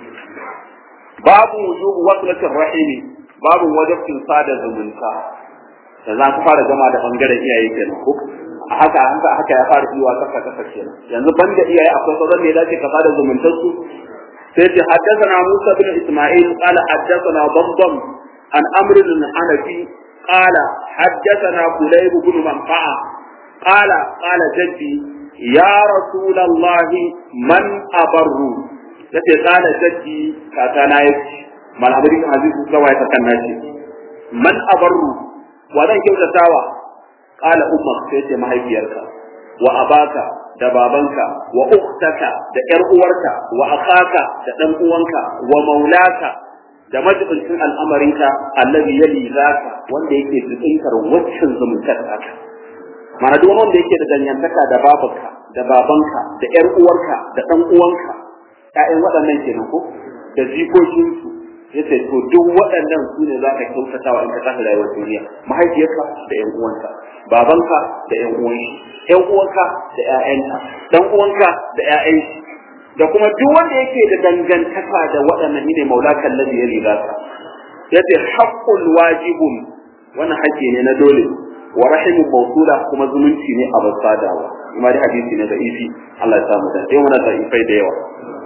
babu wujubu waslatir rahimi babu wajabcin sada zumunta da za ku fara gama da bangaren iyaye kenan ko a haka haka haka ya fara yiwa kasa kasa kenan yanzu banda iyaye akwai sauran ne dace ka sada zumuntar su sai ce haddathana Musa bin Isma'il qala haddathana Damdam an Amr bin Hanafi qala haddathana Kulayb bin Manfa'a qala qala jaddi ya Rasulullah man abarru yace qala jaddi kakana yace malamin hadisi kawai ta kan nashi man abarru wa zan kyautatawa qala ummak sai ce mahaifiyarka wa abaka da babanka wa ukhtaka da yar uwarka wa akhaka da dan uwanka wa maulaka da majibincin al'amarinka allazi yali zaka wanda yake tsinkar waccan zumuntar haka mana duk wanda yake da danyantaka da babanka da babanka da yar uwarka da dan uwanka ƴaƴan waɗannan kenan ko da jikokinsu yace to duk waɗannan su ne za ka kyautata wa in ka tafi rayuwar duniya mahaifiyarka da ƴan uwanka babanka da ƴan uwan shi ƴan uwanka da ƴaƴanta dan uwanka da ƴaƴan shi da kuma duk wanda yake da dangantaka da waɗannan ne maulakan ladhi ya riga ka yace haqqul wajibun wannan haƙƙi ne na dole wa rahimu mawsula kuma zumunci ne a basadawa kuma da hadisi ne da ifi Allah ya samu da sai wannan da ifai da yawa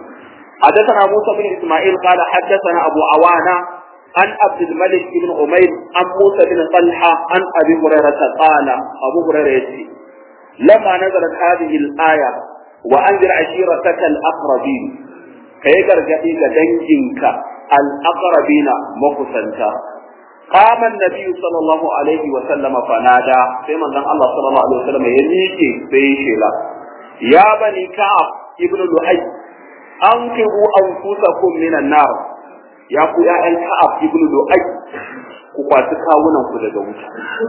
حدثنا موسى بن اسماعيل قال حدثنا ابو عوانة عن عبد الملك بن عمير عن موسى بن طلحة عن ابي هريرة قال ابو هريرة يتي لما نزلت هذه الآية وأنذر عشيرتك الأقربين كي gargaɗi ga danginka al'aqrabina makusanta قام النبي صلى الله عليه وسلم فنادى في من الله صلى الله عليه وسلم يميكي في شيلا يا بني كعب ابن لؤي ankibu anfusakum minan nar ya ku ya'yan ka'ab ibnu lu'ay ku kwaci kawunan ku daga wuta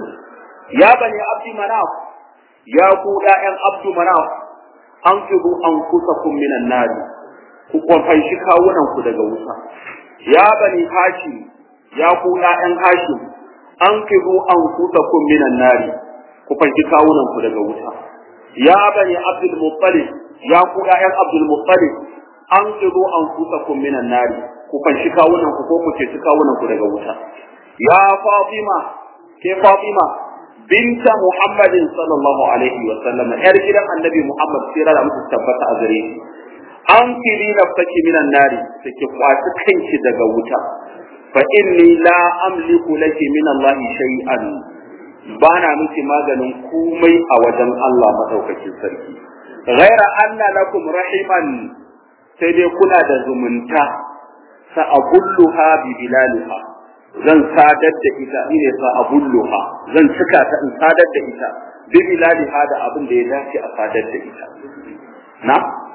ya bani abdi manaf ya ku ya'yan abdu manaf ankibu anfusakum minan nar ku kwafanshi kawunan ku daga wuta ya bani hashim ya ku ya'yan hashim ankibu anfusakum minan nar ku fanshi kawunan ku daga wuta ya bani abdul muttalib ya ku ya'yan abdul muttalib an qidu anfusakum minan nari ku fanshi kawunan ku ko ku ce kawunan ku daga wuta ya fatima ke fatima binta muhammadin sallallahu alaihi wa sallam yar gidan annabi muhammad sirra da musu tabbata a gare shi an kiri nafsaki minan nari take kwaci kanki daga wuta fa inni la amliku laki min allah shay'an bana miki maganin komai a wajen Allah madaukakin sarki ghaira anna lakum rahiman sai dai kuna da zumunta sa abulluha bi bilaliha zan sadar da ita ine sa abulluha zan cika ta in sadar da ita bi bilaliha da abin da ya dace a sadar da ita na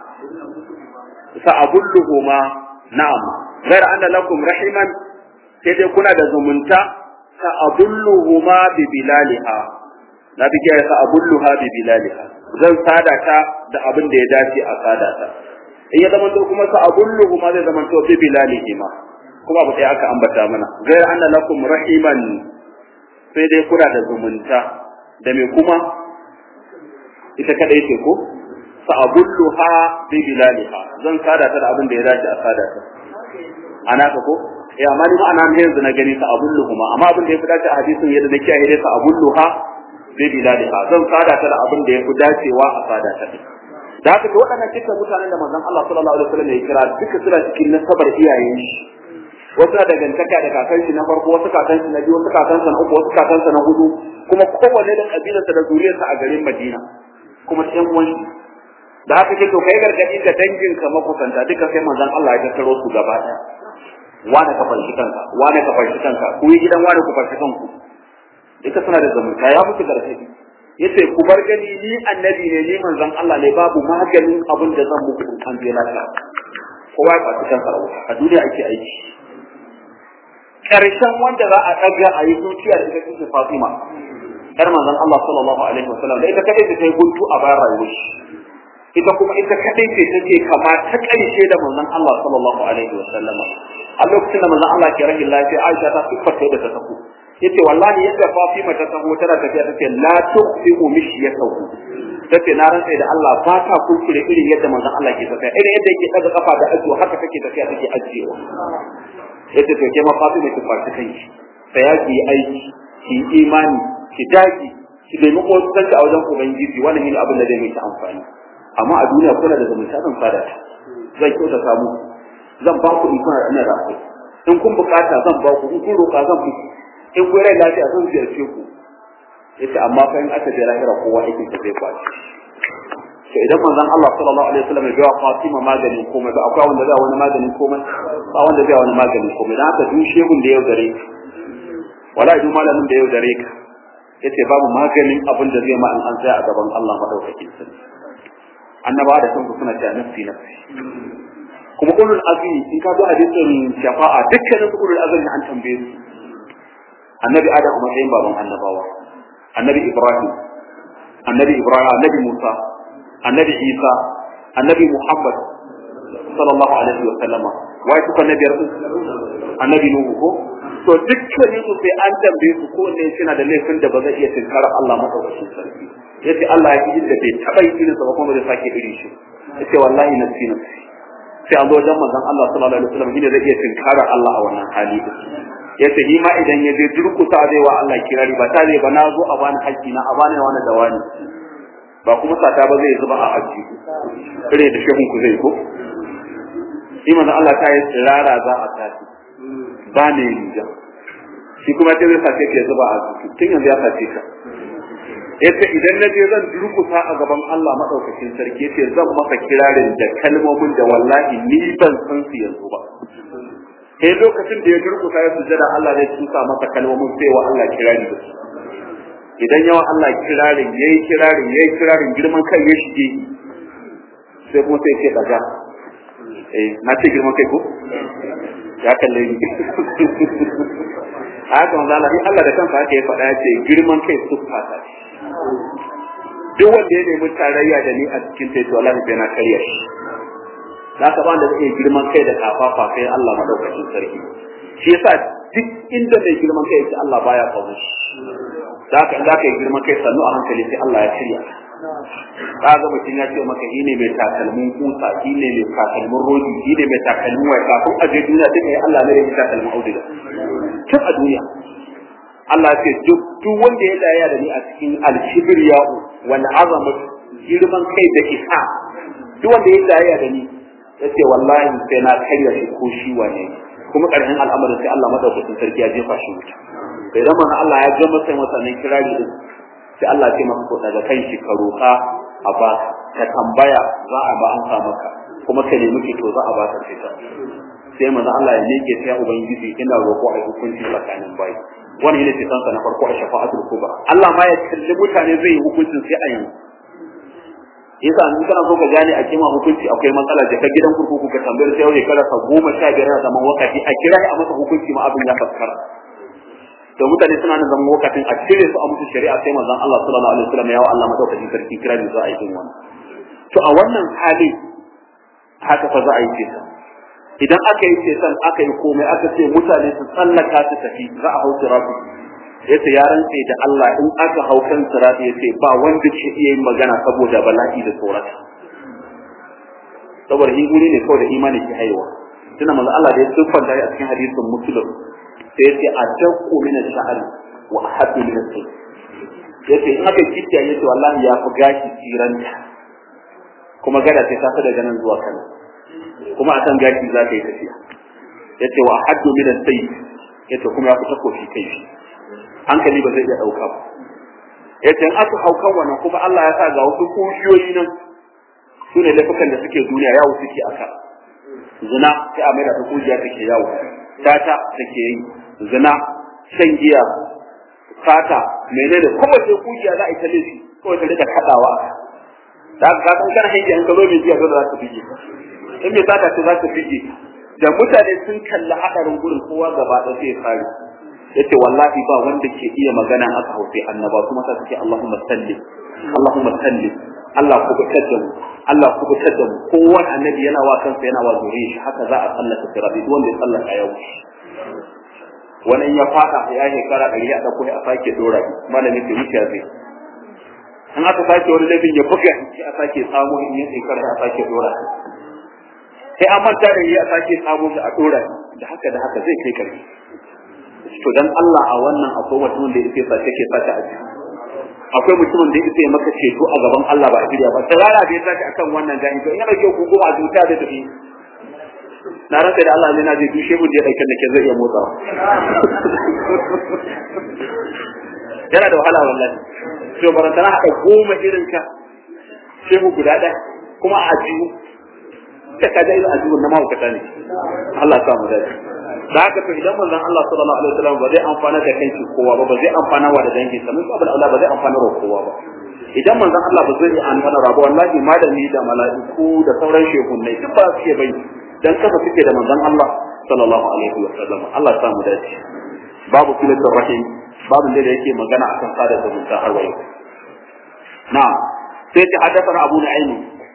sa abulluhuma na'am غير أن لكم رحما sai dai kuna da zumunta sa abulluhuma bi bilaliha na bi sa abulluha bi bilaliha zan sada ta da abin da ya dace a sada ta in ya zama kuma sa abulluhu ma zai zama to bi bilalihi ma kuma abu sai aka ambata mana gair anna lakum rahiman sai dai kuna da zumunta da me kuma ita kadai ce ko sa abulluha bi bilaliha zan sada ta da abin da ya dace a sada ta ana ka ko eh amma ni ma'ana ne yanzu na gani sa abulluhu ma amma abin da ya fi dace a hadisin yadda na kiyaye dai sa abulluha bi bilaliha zan sada ta da abin da yafi dacewa a sada ta da haka to waɗannan dukkan mutanen da manzon Allah sallallahu alaihi wasallam ya kira duka suna cikin nasabar iyayen shi wasu na dangantaka da kakan shi na farko wasu kakan shi na biyu wasu kakan sa na uku wasu kakan sa na hudu kuma kowanne da kabilarsa da zuriyarsa a garin Madina kuma ɗan uwan shi da haka ke to kai gargadi ga dangin ka makusanta duka sai manzon Allah ya tattaro su gaba ɗaya wane ka farshi kanka wane ka farshi kanka ku yi gidan wane ku farshi kanku duka suna da zumunta ya musu gargadi yace ku bar gani ni annabi ne ni manzon Allah ne babu maganin abin da zan muku an je lafiya kowa ya faɗi kansa a wuta a duniya ake aiki karshen wanda za a ɗaga a yi zuciya da ita ce Fatima yar manzon Allah sallallahu alaihi wasallam da ita kadai ta kai guntu a bayan rayuwar shi ita kuma ita kadai ce take kama ta ƙarshe da manzon Allah sallallahu alaihi wasallam a lokacin da manzon Allah ke rahin lafiya Aisha ta siffata da ta tafi yace wallahi yadda Fatima ta taho tana tafiya tace la tuqsimu mishyatahu tace na rantsa da Allah ba ta kuskure irin yadda manzon Allah ke tafiya irin yadda yake daga kafa da ajiyo haka take tafiya take ajiyewa yace to ke ma Fatima ki fashi kanki sai ya ki aiki ki imani ki daki ki nemi kosanci a wajen ubangiji wannan ne abin da zai miki amfani amma a duniya kuna da zumunta zan fada zan kyauta samu zan ba ku in kuna da ina rafi in kun bukata zan ba ku in kun roka zan muku in kun rai lafiya zan ziyarce ku yace amma fa in aka je lahira kowa yake ta zai kwaci to idan manzon Allah sallallahu alaihi wasallam ya ga Fatima maganin komai ba akwai wanda zai wani maganin komai ba wanda zai wani maganin komai dan haka duk shehun da yau dare wala duk malamin da yau dare ka yace babu maganin abin da zai ma an tsaya a gaban Allah madaukakin sarki annabawa da kanku suna cewa nafsi nafsi kuma ulul azmi in ka zo hadisin shafa'a dukkanin ulul azmi an tambaye su annabi adam a matsayin baban annabawa annabi ibrahim annabi ibrahim annabi musa annabi isa annabi muhammad sallallahu alaihi wa sallama wai suka nabiyar su annabi nuhu ko to dukkanin su sai an tambaye su ko ne suna da laifin da ba zai iya tinkara Allah madaukakin sarki yace Allah ya ji da bai taba yi irin sa ba kuma zai sake irin shi yace wallahi nafsi nafsi sai an zo wajen manzon Allah sallallahu alaihi wasallam shine zai iya tinkara Allah a wannan hali yace ni ma idan ya je durkusa zai wa Allah kirari ba ta zai ba na zo a bani haƙƙi na a bani wani da wani ba kuma sata ba zai zuba a haƙƙi kare da shehun ku zai ko shi manzon Allah ta yi tsirara za a tafi ba ne riga shi kuma sai zai sace ke zuba a ciki tun yanzu ya sace ka yace idan na je zan durkusa a gaban Allah madaukakin sarki yace zan masa kirarin da kalmomin da wallahi ni ban san su yanzu ba sai lokacin da ya durkusa ya sujada Allah zai tusa masa kalmomin sai wa Allah kirari da su idan yawa Allah kirarin yayi kirarin yayi kirarin girman kai ya shige sai kuma sai ke daga eh na ce girman kai ko ya kalle ni haka manzo Allah Allah da kansa haka ya faɗa ya ce girman kai suffa ta duk wanda ya nemi tarayya da ni a cikin sai to Allah bai na karya shi za ka ba da zai girman kai da kafafa sai Allah madaukakin sarki shi yasa duk inda mai girman kai yake Allah baya kawo shi za ka za ka yi girman kai sannu a hankali sai Allah ya shirya ka ga mutum ya ce maka shi ne mai takalmin kusa shi ne mai takalmin rodi shi ne mai takalmin wai kafin a je duniya duka ya Allah ne ya takalmin auduga tun a duniya Allah ya ce duk duk wanda ya daya da ni a cikin al-kibriya wal azamat girman kai da isa duk wanda ya daya da ni yace wallahi sai na karya shi ko shi wane kuma karshen al'amarin sai Allah madaukakin sarki ya jefa shi wuta sai da manzo Allah ya gama sai masa nan kirari din sai Allah ya ce masa ko daga kai shi ka roka a ba ka tambaya za a ba an sa maka kuma ka nemi fito za a ba ka fita sai manzo Allah ya miƙe sai ubangiji ina roƙo a hukunci tsakanin bayi wannan yana fitan sa na farko a shafa'atul kubra Allah ma ya kalli mutane zai yi hukuncin sai a yanzu yasa in kana so ka gane a kima hukunci akwai matsala da ka gidan kurkuku ka tambayar sai yau kada ka goma sha biyar na zaman wakati a kira a masa hukunci ma abin ya faskara to mutane suna nan zaman wakatin a cire su a musu shari'a sai manzon Allah sallallahu alaihi wasallam ya wa Allah madaukakin sarki kira ne za a yi wannan to a wannan hali haka fa za a yi ceton idan aka yi ceton aka yi komai aka ce mutane su tsallaka su tafi za a hau siratu yace ya rantse da Allah in aka hau kan sirati yace ba wanda ke iya yin magana saboda bala'i da tsorata saboda shi guri ne kawai da imani ke haihuwa tuna manzo Allah da ya siffanta a cikin hadisin muslim sai yace adaqu min ash-sha'r wa ahaddu min as yace in aka kitta yace wallahi ya fi gashi tsiranta kuma gada sai ta daga nan zuwa Kano kuma akan gashi za ka yi tafiya yace wa haddu min as-sayf yace kuma ya fi takofi kai shi hankali ba zai iya dauka ba yace in aka haukan wannan kuma Allah ya sa ga wasu kujiyoyi nan su ne laifukan da suke duniya yawo suke aka zina sai a maida ta kujiya take yawo tata take yi zina shan giya sata menene kowace kujiya za a yi ta laifi kawai ta rika kadawa da ka san kana hanki an kalo mai giya za ta fige in mai sata ce za ta fige da mutane sun kalli hadarin gurin kowa gaba ɗaya sai ya fare yace wallahi ba wanda ke iya magana aka hausa annaba kuma sa suke Allahumma salli Allahumma salli Allah ku bitar da mu Allah ku bitar da mu kowanne annabi yana wa kansa yana wa zuriyar shi haka za a sallata sirabi duk wanda ya sallaka yau wani ya fada ya shekara ɗari a ɗauko a sake dora shi malamin da wuce zai in aka sake wani laifin ya buga shi a sake samu in ya shekara a sake dora shi sai an manta da yi a sake samu shi a dora shi da haka da haka zai kai karfi to dan Allah a wannan akwai mutumin da yake sace ke sace a ciki akwai mutumin da yake maka ceto a gaban Allah ba a shirya ba tsara bai sace akan wannan gani to in yana ke kugo a zuta da tafi na rasa da Allah ne na je dushe mu da yake da ke zai iya motsawa yana da wahala wallahi to barantana haka goma irin ka shehu guda ɗaya kuma a ajiyu ka kaja irin ajiyun na mahaukata ne Allah sa mu dace da haka to idan manzon Allah sallallahu alaihi wasallam ba zai amfana da kanki kowa ba ba zai amfana wa da dangin sa mun abul Allah ba zai amfana wa kowa ba idan manzon Allah ba zai amfana ba wallahi malami da mala'iku da sauran shehunnai duk ba su ke bai dan kafa suke da manzon Allah sallallahu alaihi wasallam Allah ya samu dace babu filatul rahim babu da yake magana akan sada zumunta har wayo na'am sai ta haddathana Abu Nu'aym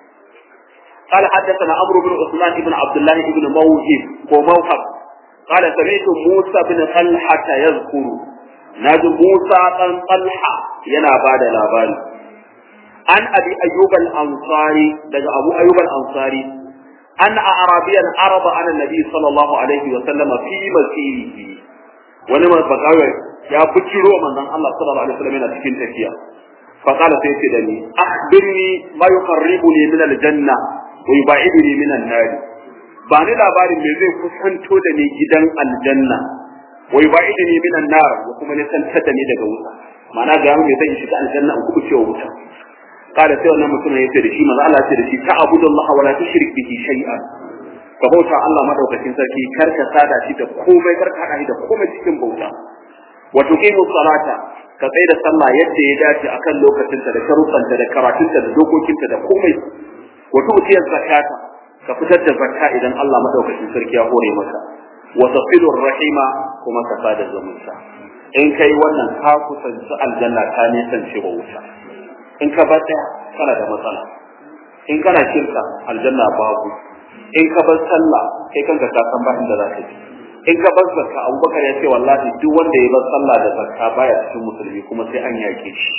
قال حدثنا عمرو بن عثمان بن عبد الله بن موهب وموهب قال سمعت موسى بن طلحة يذكر نادي موسى بن طلحة ينا بعد لاباري عن أبي أيوب الأنصاري لدى أبو أيوب الأنصاري أن أعرابيا عرض على النبي صلى الله عليه وسلم في مسيره ولما بقاوي يا بجرو من الله صلى الله عليه وسلم من تكين تكيا فقال سيدي دني أخبرني ما يقربني من الجنة ويبعدني من النار ba ni labarin me zai kusanto da ni gidan aljanna wai ba idini minan nar wa kuma ne san da ni daga wuta ma'ana ga mu zai shiga aljanna in kuma cewa wuta kada sai wannan mutum ya ce da shi manzo Allah ya ce da shi ta abudullah wa la tushrik bihi shay'an ka bauta Allah madaukakin sarki kar ka sada shi da komai kar ka hada shi da komai cikin bauta wa tuqimu salata ka tsaya da sallah yadda ya dace akan lokacinta da sharuɗanta da karatunta da dokokinta da komai wa tu'tiyaz zakata ka fitar da zakka idan Allah madaukakin sarki ya hore maka wa tafilur rahima kuma ka sada zumunta in kai wannan ka kusanci aljanna ka nisance wa wuta in ka bar daya kana da matsala in kana shirka aljanna babu in ka bar sallah kai kanka ka san ba inda za ka ji in ka bar zakka abubakar ya ce wallahi duk wanda ya bar sallah da zakka baya cikin musulmi kuma sai an yake shi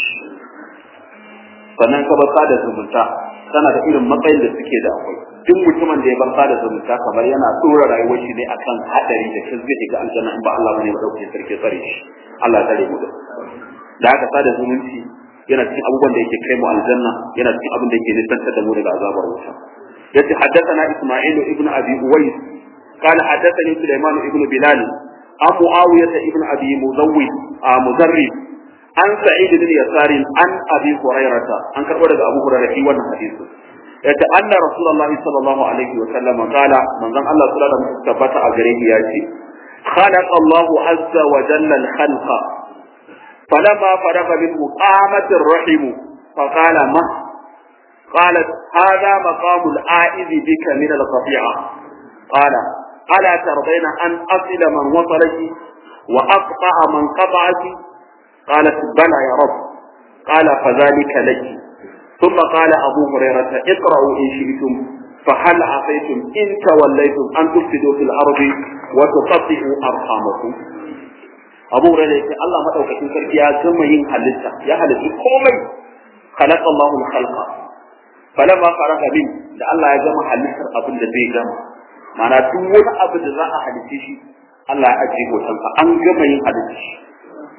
sannan ka bar sada zumunta tana da irin matsayin da suke da akwai duk mutumin da ya bar sada zumunta kamar yana tsora rayuwar shi ne akan hadari da shi zai shiga aljanna in ba Allah bane madaukakin sarki tsare shi Allah ya tsare mu da da haka sada zumunci yana cikin abubuwan da yake kai mu aljanna yana cikin abin da yake nisantar da mu daga azabar wuta yace haddathana isma'il ibn abi uwais قال حدثني سليمان بن بلال عن معاوية بن أبي مزوي مزري عن سعيد بن يسار عن أبي هريرة عن كربلاء أبو هريرة في wannan hadisi yace anna rasulullahi sallallahu alaihi wa sallam qala manzon Allah sallallahu alaihi wasallam tabbata a gare shi yace خلق الله عز وجل الخلق فلما فرغ منه قامت الرحم فقال ما قالت هذا مقام العائذ بك من القطيعة قال ألا ترضين أن أصل من وصلك وأقطع من قطعك قالت بلى يا رب قال فذلك لك ثم قال أبو هريرة اقرأوا إن شئتم فهل عصيتم إن توليتم أن تفسدوا في الأرض وتقطعوا أرحامكم أبو هريرة الله ما أوكتن سرقيا يا زمين حلسة يا حلسة كومي خلق الله الخلق فلما فرغ من da Allah ya gama halittar abin da zai gama mana duk wani abu da za a halitta shi Allah ya ajiye hotonsa an gama yin halitta shi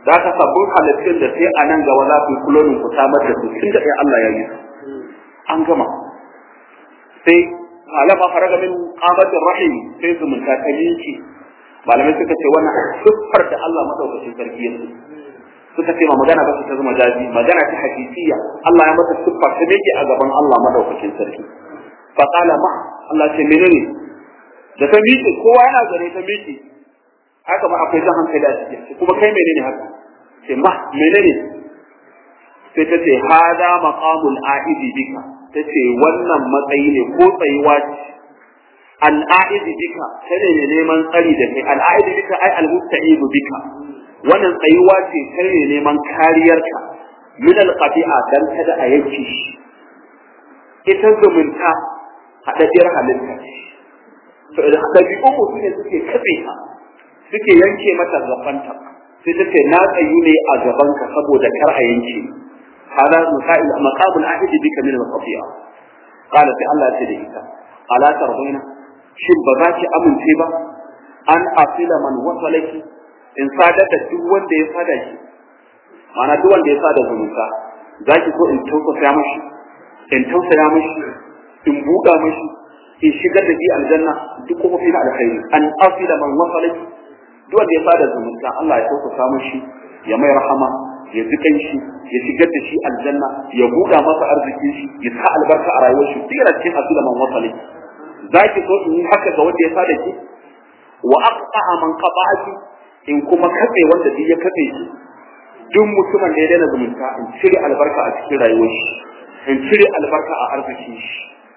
da ka sabbin halittun da sai a nan gaba za ku yi kulonin ku samar da su tun da ya Allah ya yi an gama sai alama faraga min qamatir rahim sai zumunta ta minki malamai suka ce wannan siffar da Allah madaukakin sarki ya suka ce ma magana ba su ta zama jaji magana ta hakikiyya Allah ya mata siffa ta meke a gaban Allah madaukakin sarki fa qala ma Allah ce menene da ta miƙe kowa yana gare ta miƙe haka ma akwai zan hankali a cikin kuma kai menene haka ce ma menene sai ta ce hada maqamul aidi bika ta ce wannan matsayi ne ko tsayuwa ce al'aidi bika tare ne neman tsari da kai al'aidi bika ai al-musta'idu bika wannan tsayuwa ce kai ne neman kariyarka min al-qati'a dan kada a yanke shi ita zumunta haɗaɗɗiyar halitta to idan ɗabi'un mutum ne suke katse ka suke yanke mata gabanta sai ta ce na tsayu ne a gabanka saboda kar a yanke hada misali maqamul ahidi bika min al-qati'a qala sai Allah ya ce da ita ala tarbaina shin ba za ki amince ba an asila man wasalaki in sadar da duk wanda ya sada shi ma'ana duk wanda ya sada zumunta za ki so in tausaya mashi in tausaya mashi in buɗa mashi in shigar da shi aljanna duk kuma fi na alkhairi an asila man wasalaki duk wanda ya sada zumunta Allah ya tausasa mashi ya mai rahama ya ji shi ya shigar da shi aljanna ya buɗa masa arzikin shi ya sa albarka a rayuwar shi duk yana cikin asila man wasalaki za ki so in yi haka ga wanda ya sada ki wa aqta'a man qata'aki in kuma katse wanda duk ya katse shi duk mutumin da ya daina zumunta in cire albarka a cikin rayuwar shi in cire albarka a arzikin shi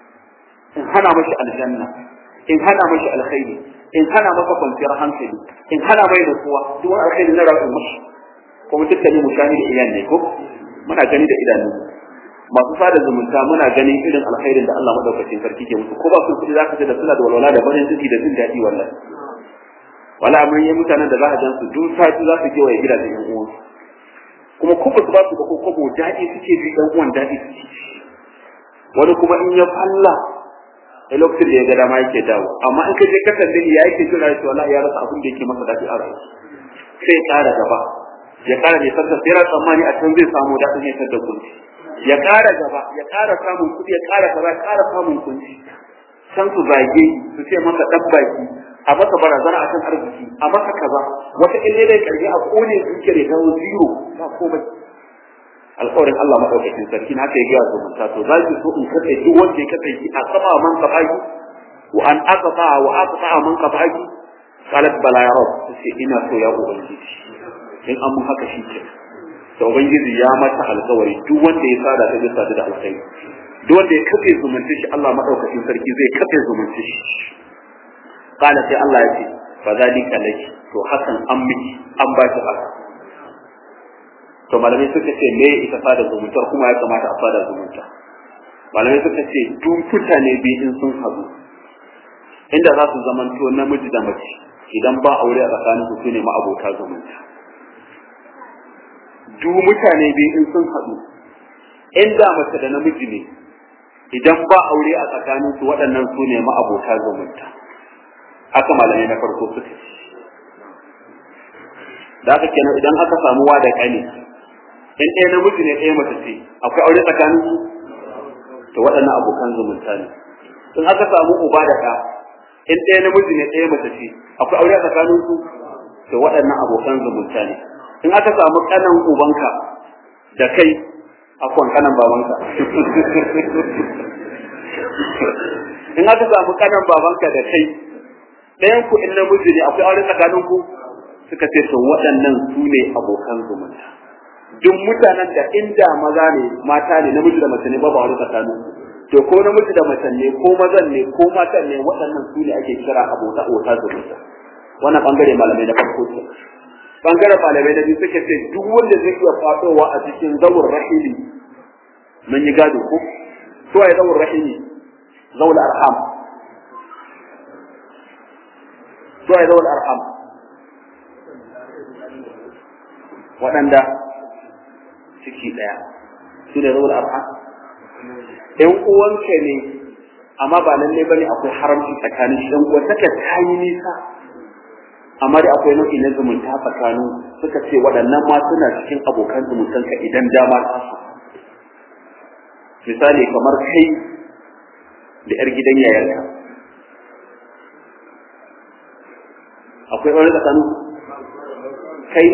in hana mashi aljanna in hana mashi alkhairi in hana masa kwanciyar hankali in hana mai nutsuwa duk wani alkhairi na rayuwar mashi kuma dukkanin mu shani da iyan ne ko muna gani da idanu masu sada zumunta muna ganin irin alkhairin da Allah madaukakin sarki ke musu ko ba su kudi zaka ce da suna da walwala da farin ciki da jin daɗi wallahi wala mun yi mutanen da za a su duk sati za su kewaye gidajen yan uwan kuma ko ba su ba su ba ko kobo daɗi suke ji ɗan uwan daɗi suke wani kuma in ya falla a lokacin da ya ga dama yake dawo amma in ka je ka tambaye ya yake jira shi wallahi ya rasa abin da yake masa daɗi a rayuwa sai ya ƙara gaba ya ƙara ne sarka sai ya tsammani a can zai samu daɗin ya da kunci ya ƙara gaba ya ƙara samun kuɗi ya ƙara kaza ƙara samun kunci can su zage su ce masa ɗan baki a masa barazana akan arziki a masa kaza wata ille dai karbi a kone zuciyar ya dawo zero ba komai alƙawarin Allah madaukakin sarki na haka ya gaya zumunta to za ki so in kace duk wanda ya kace ki a sama man kafaki wa an aqta wa aqta man kafaki qalat bala ya rab sai ina so ya ubangiji in an mun haka shi ke to ubangiji ya mata alƙawari duk wanda ya sada ta bisa da alkhairi duk wanda ya kace zumunta shi Allah madaukakin sarki zai kace zumunta shi qala sai Allah ya ce fa zalika laki to hakan an miki an ba ki haka to malamai suka ce me ita fada zumuntar kuma ya kamata a fada zumunta malamai suka ce duk mutane biyu in sun haɗu inda za su zamanto namiji da mace idan ba aure a tsakanin su ne ma'abota zumunta duk mutane biyu in sun haɗu inda mace da namiji ne idan ba aure a tsakanin su waɗannan su ne ma'abota zumunta haka malamai na farko suka ce da haka kenan idan aka samu wa da kani in ɗaya namiji ne ɗaya mace ce akwai aure tsakanin su to waɗannan abokan zumunta ne in aka samu uba da ɗa in ɗaya namiji ne ɗaya mace ce akwai aure tsakanin su to waɗannan abokan zumunta ne in aka samu ƙanan ubanka da kai akwai ƙanan babanka in aka samu ƙanan babanka da kai ɗayan ku in namiji ne akwai aure tsakanin ku suka ce to waɗannan su ne abokan zumunta duk mutanen da inda maza ne mata ne namiji da mace ne babu aure tsakanin to ko namiji da mace ne ko mazan ne ko matan ne waɗannan su ne ake kira abota abota zumunta wannan bangare malamai na farko ce bangaren malamai na biyu suka ce duk wanda zai iya fadowa a cikin zawur rahili mun yi gado ko to ai zawur rahili zawul arham to ai zawul arham waɗanda ciki ɗaya su da rawar arha ɗan uwanka ne amma ba lalle bane akwai haramci tsakanin shi ɗan uwan take ta yi nisa amma da akwai nau'i na zumunta tsakanin suka ce waɗannan ma suna cikin abokan zumuntanka idan dama ta su misali kamar kai da 'yar gidan yayarka akwai wani tsakanin kai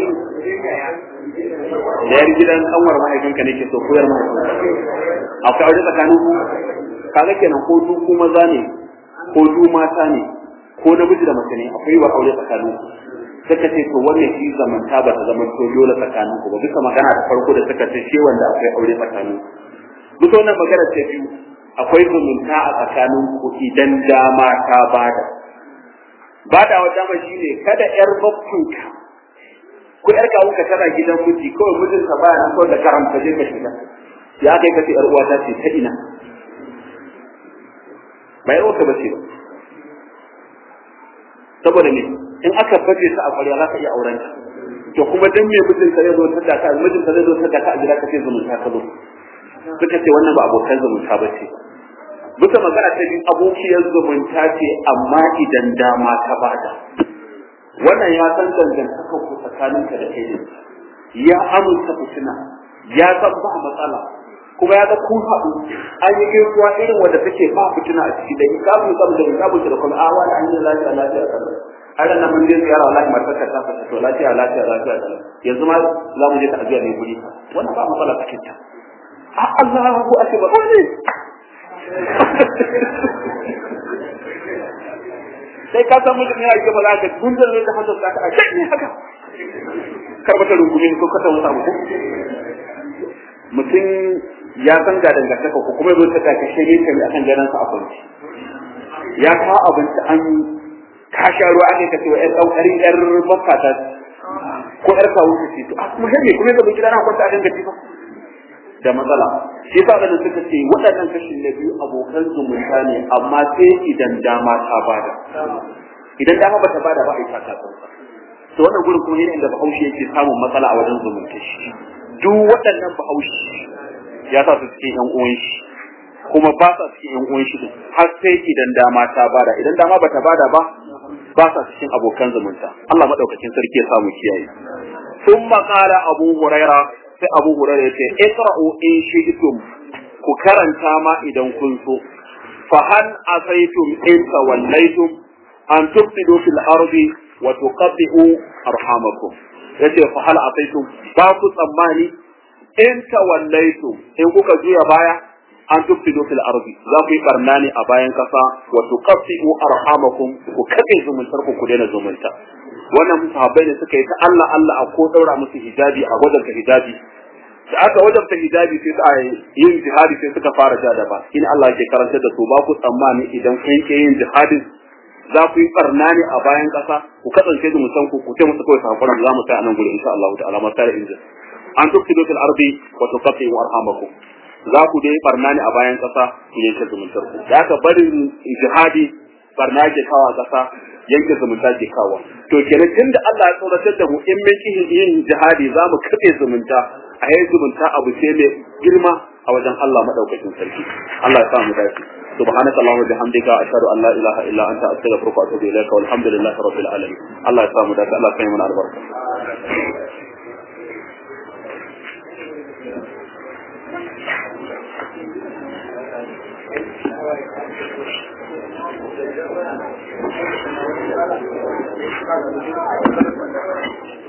da yar gidan kanwar mahaifinka ne ke so koyar mahaifinka akwai aure tsakanin ku kaga kenan ko du ku maza ne ko du mata ne ko namiji da mace ne akwai wa aure tsakanin ku suka ce to wannan shi zamanta ba ta zama to dole tsakanin ku ba duka magana da farko da suka ce shi wanda akwai aure tsakanin ku duka wannan magana ta biyu akwai zumunta a tsakanin ku idan dama ta bada bada wa dama shine kada yar babbanka ko yar kawo ka tana gidan miji kawai mijin ka baya nan kawai da karanta je ka shiga ya kai ka ce yar uwata ce ta ina ba yar uwarka bace ba saboda ne in aka baje ta a ƙwarya za ka iya auren ta to kuma dan me mijin ka zai zo ta da ka mijin ka zai zo ta da ka a gida ka ce zumunta ka zo suka ce wannan ba abokan zumunta ba ce bisa magana ta biyu abokiyar zumunta ce amma idan dama ta bada wannan ya san dangantaka ku tsakaninka da kai ya amince fitina ya san ba matsala kuma ya ga kun haɗu an yi gaisuwa irin wanda take ba fitina a ciki da ikabu sam da ikabu da kuma a wani an yi lafiya lafiya kan har nan mun je ziyara wallahi matar ka ta fita to lafiya lafiya lafiya kan yanzu ma za mu je ta ajiya mai guri wannan ba matsala cikin ta a Allahu akbar wani sai ka san mutum yana gaba za ka gunjar ne da hannun ka a ne haka karbata rungumi ko ka tawo samu ko mutum ya san ga dangantaka ko kuma zo ta ka ka shirye ka akan ganin sa a kwanci ya kawo abinci an ka sha ruwa ake ka ce wa ƴar ɗaukarin ƴar bakka ta ko ƴar kawo ta ce to a kuma hemme kuma yanzu gida na kwanta a danganci ba da matsala shi yasa da suka ce waɗannan kashin na biyu abokan zumunta ne amma sai idan dama ta bada idan dama bata bada ba a yi ta ta to wannan gurin kuma ne inda bahaushe yake samun matsala a wajen zumunta shi duk waɗannan bahaushe ya sa su cikin yan uwan shi kuma ba sa cikin yan uwan shi din har sai idan dama ta bada idan dama bata bada ba ba sa cikin abokan zumunta Allah madaukakin sarki ya samu kiyaye ثم قال أبو هريرة sai Abu Hurairah yace iqra'u in shi'tum ku karanta ma idan kun so fa hal asaytum in tawallaytum an tufsidu fil ardi wa tuqaddi'u arhamakum yace fa hal asaytum ba ku tsammani in tawallaytum in kuka juya baya an tufsidu fil ardi za ku yi barna ne a bayan kasa wa tuqaddi'u arhamakum ku kace zumuntar ku ku daina zumunta wannan sahabbai ne suka yi ta Allah Allah a ko daura musu hijabi a wajen hijabi da aka wajabta hijabi sai ta yin jihadi sai suka fara ja da ba in Allah ke karantar da su ba ku tsammani idan kun ke yin jihadin za ku yi barna ne a bayan ƙasa ku kasance da musan ku ku ce musu kawai sakuran za mu sai a nan gurin insha Allah ta'ala ma tare inda an tufsidu fil ardi wa tuqatti'u arhamakum za ku dai barna ne a bayan ƙasa ku yanke zumuntar ku da aka barin jihadi barna ke kawo ƙasa yanke zumunta ke kawo to kenan tunda Allah ya tsoratar da mu in mun yin jihadi za mu kafe zumunta a yayin zumunta abu ce mai girma a wajen Allah madaukakin sarki Allah ya sa mu dace سبحانك اللهم وبحمدك اشهد ان لا اله الا انت استغفرك واتوب اليك والحمد لله رب العالمين الله يسامح ذاك الله يسامح من البركه Thank you.